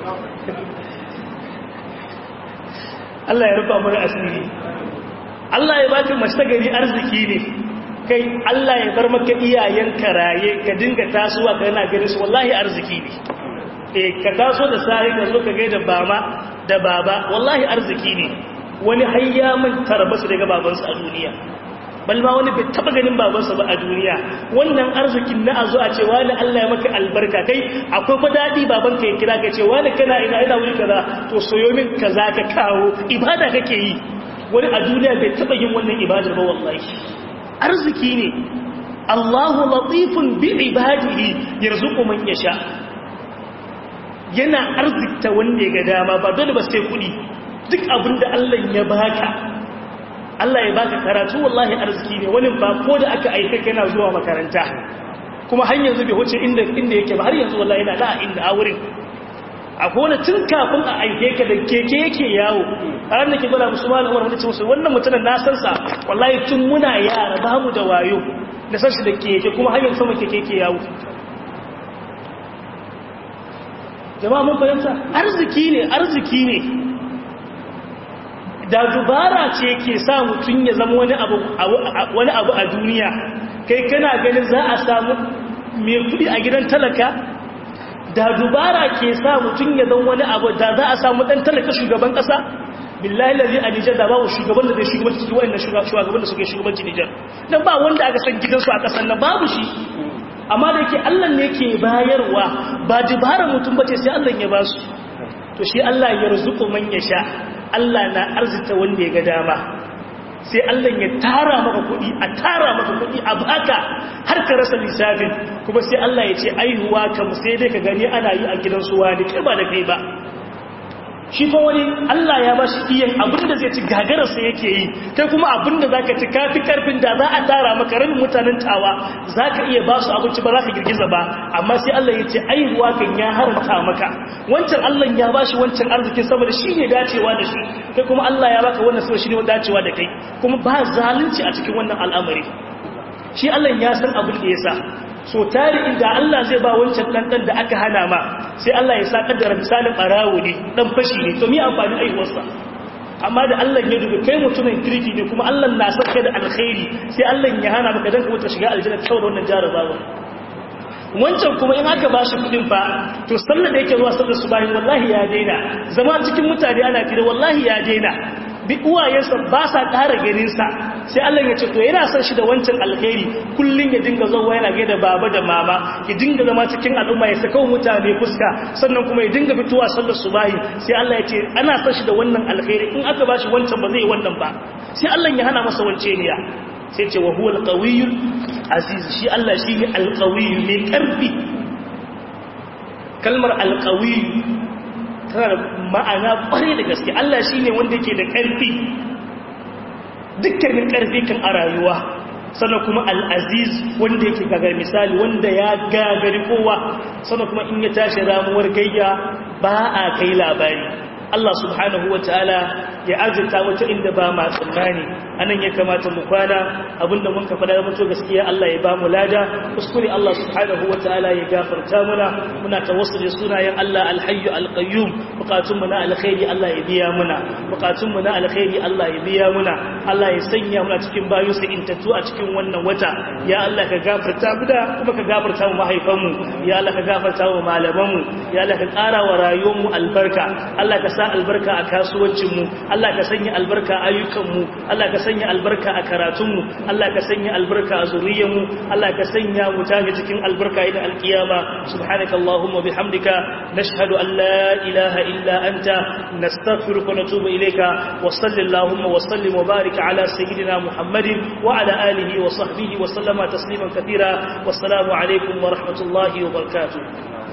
Allah ya rufa mana asiri Allah ya baka mace gari arziki ne kai Allah ya bar maka iyayen karaye ka dinga tasowa ka yana ganin su wallahi arziki ne eh ka taso da sai ka zo ka gaida bama da baba wallahi arziki ne wani hayya mun tarbasu daga babansa a duniya balma wani bai taba ganin babansa ba a duniya wannan arzikin na azo a ce wani Allah ya maka albarka kai akwai fa dadi babanka ya kira ka ce wani kana ina ina wuri kaza to soyo min kaza ka kawo ibada kake yi wani a duniya bai taba yin wannan ibadar ba wallahi arziki ne Allahu latifun bi ibadihi yarzuqu man yasha yana arzikta wanda ya ga dama ba dole ba sai kudi duk abinda Allah ya baka Allah ya baka karatu wallahi arziki ne wani ba ko da aka aika kana zuwa makaranta kuma har yanzu bai wuce inda inda yake ba har yanzu wallahi yana da inda a wurin akwai wani tun kafin a aike ka da keke yake yawo a ranar ke gwada musu malam wani ce musu wannan mutumin na san sa wallahi tun muna yara ba mu da wayo da san shi da keke kuma har yanzu sama keke yake yawo jama'a mun fahimta arziki ne arziki ne da dubara ce ke sa mutum ya zama wani abu wani abu a duniya kai kana ganin za a samu mai kudi a gidan talaka da dubara ke sa mutum ya zama wani abu da za a samu dan talaka shugaban kasa billahi lalzi a nijar da babu shugaban da zai shugabanci cikin wa'annan shugaban da suke shugabanci nijar don ba wanda aka san gidansu a kasan nan babu shi amma da yake allah ne ke bayarwa ba dubara mutum ba ce sai allah ya ba su to shi allah ya rizuku man ya sha allah na arzita wanda ya ga dama sai Allah ya tara maka kuɗi a tara maka kuɗi a baka har ka rasa lissafin kuma sai Allah ya ce aihuwa kam sai dai ka gani ana yi a gidan suwa da kai ba da kai ba shi fa wani Allah ya ba shi iyan abinda zai ci gagararsa yake yi kai kuma abinda za ka ci kafi karfin da za a tara maka rabin mutanen tawa za ka iya ba su abinci ba za ka girgiza ba amma sai Allah ya ce aihuwa kan ya haranta maka wancan Allah ya ba shi wancan arzikin saboda shi ne dacewa da shi kai kuma Allah ya baka wannan saboda shi ne dacewa da kai kuma ba zalunci a cikin wannan al'amari shi Allah ya san abin da ya sa so tari inda Allah zai ba wancan ɗanɗan da aka hana ma sai Allah ya sa ƙaddara misalin ɓarawo ne ɗan fashi ne to mi amfani aihuwarsa amma da Allah ya dubi kai mutumin kirki ne kuma Allah na son kai da alkhairi sai Allah ya hana maka dan kuma ta shiga aljanna ta da wannan jarabawa wancan kuma in aka ba shi kuɗin fa to sallar da yake zuwa sallar su bayan wallahi ya daina zama cikin mutane ana fira wallahi ya daina bi uwayensa ba sa ƙara ganinsa sai Allah ya ce to yana son shi da wancan alkhairi kullum ya dinga zuwa yana gaida baba da mama ya dinga zama cikin al'umma ya saka mutane fuska sannan kuma ya dinga fitowa sallar subahi sai Allah ya ce ana son shi da wannan alkhairi in aka bashi wancan ba zai yi wannan ba sai Allah ya hana masa wance ne ya sai ce wa huwa alqawiyul aziz shi Allah shi ne alqawiyyu mai karfi kalmar alqawiyyu tana da ma'ana ƙware da gaske Allah shi ne wanda ke da ƙarfi dukkanin ƙarfi kan a rayuwa sannan kuma al'aziz wanda yake gagar misali wanda ya gagari kowa sannan kuma in ya tashi ramuwar gayya ba a kai labari Allah subhanahu wa ta'ala ya azurta wata inda ba ma tsammani anan ya kamata mu kwana abinda mun ka fada mutu gaskiya Allah ya ba mu lada kuskure Allah subhanahu wa ta'ala ya gafarta muna muna tawassuli sunayen Allah alhayyu alqayyum bukatun mu na alkhairi Allah ya biya muna bukatun mu na alkhairi Allah ya biya muna Allah ya sanya muna cikin bayu su intatu a cikin wannan wata ya Allah ka gafarta mu da kuma ka gafarta mu mahaifan mu ya Allah ka gafarta mu malaman mu ya Allah ka ƙara wa rayuwar mu albarka Allah ka sa albarka a kasuwancinmu Allah ka sanya albarka a ayyukanmu Allah ka sanya albarka a karatunmu Allah ka sanya albarka a zuriyarmu Allah ka sanya mu tage cikin albarka idan alkiyama subhanaka allahumma bihamdika nashhadu an la ilaha illa anta nastaghfiruka wa natubu ilayka wa sallallahu wa sallim wa barik ala sayyidina muhammadin wa ala alihi wa sahbihi wa sallama tasliman katira wassalamu alaikum wa rahmatullahi wa barakatuh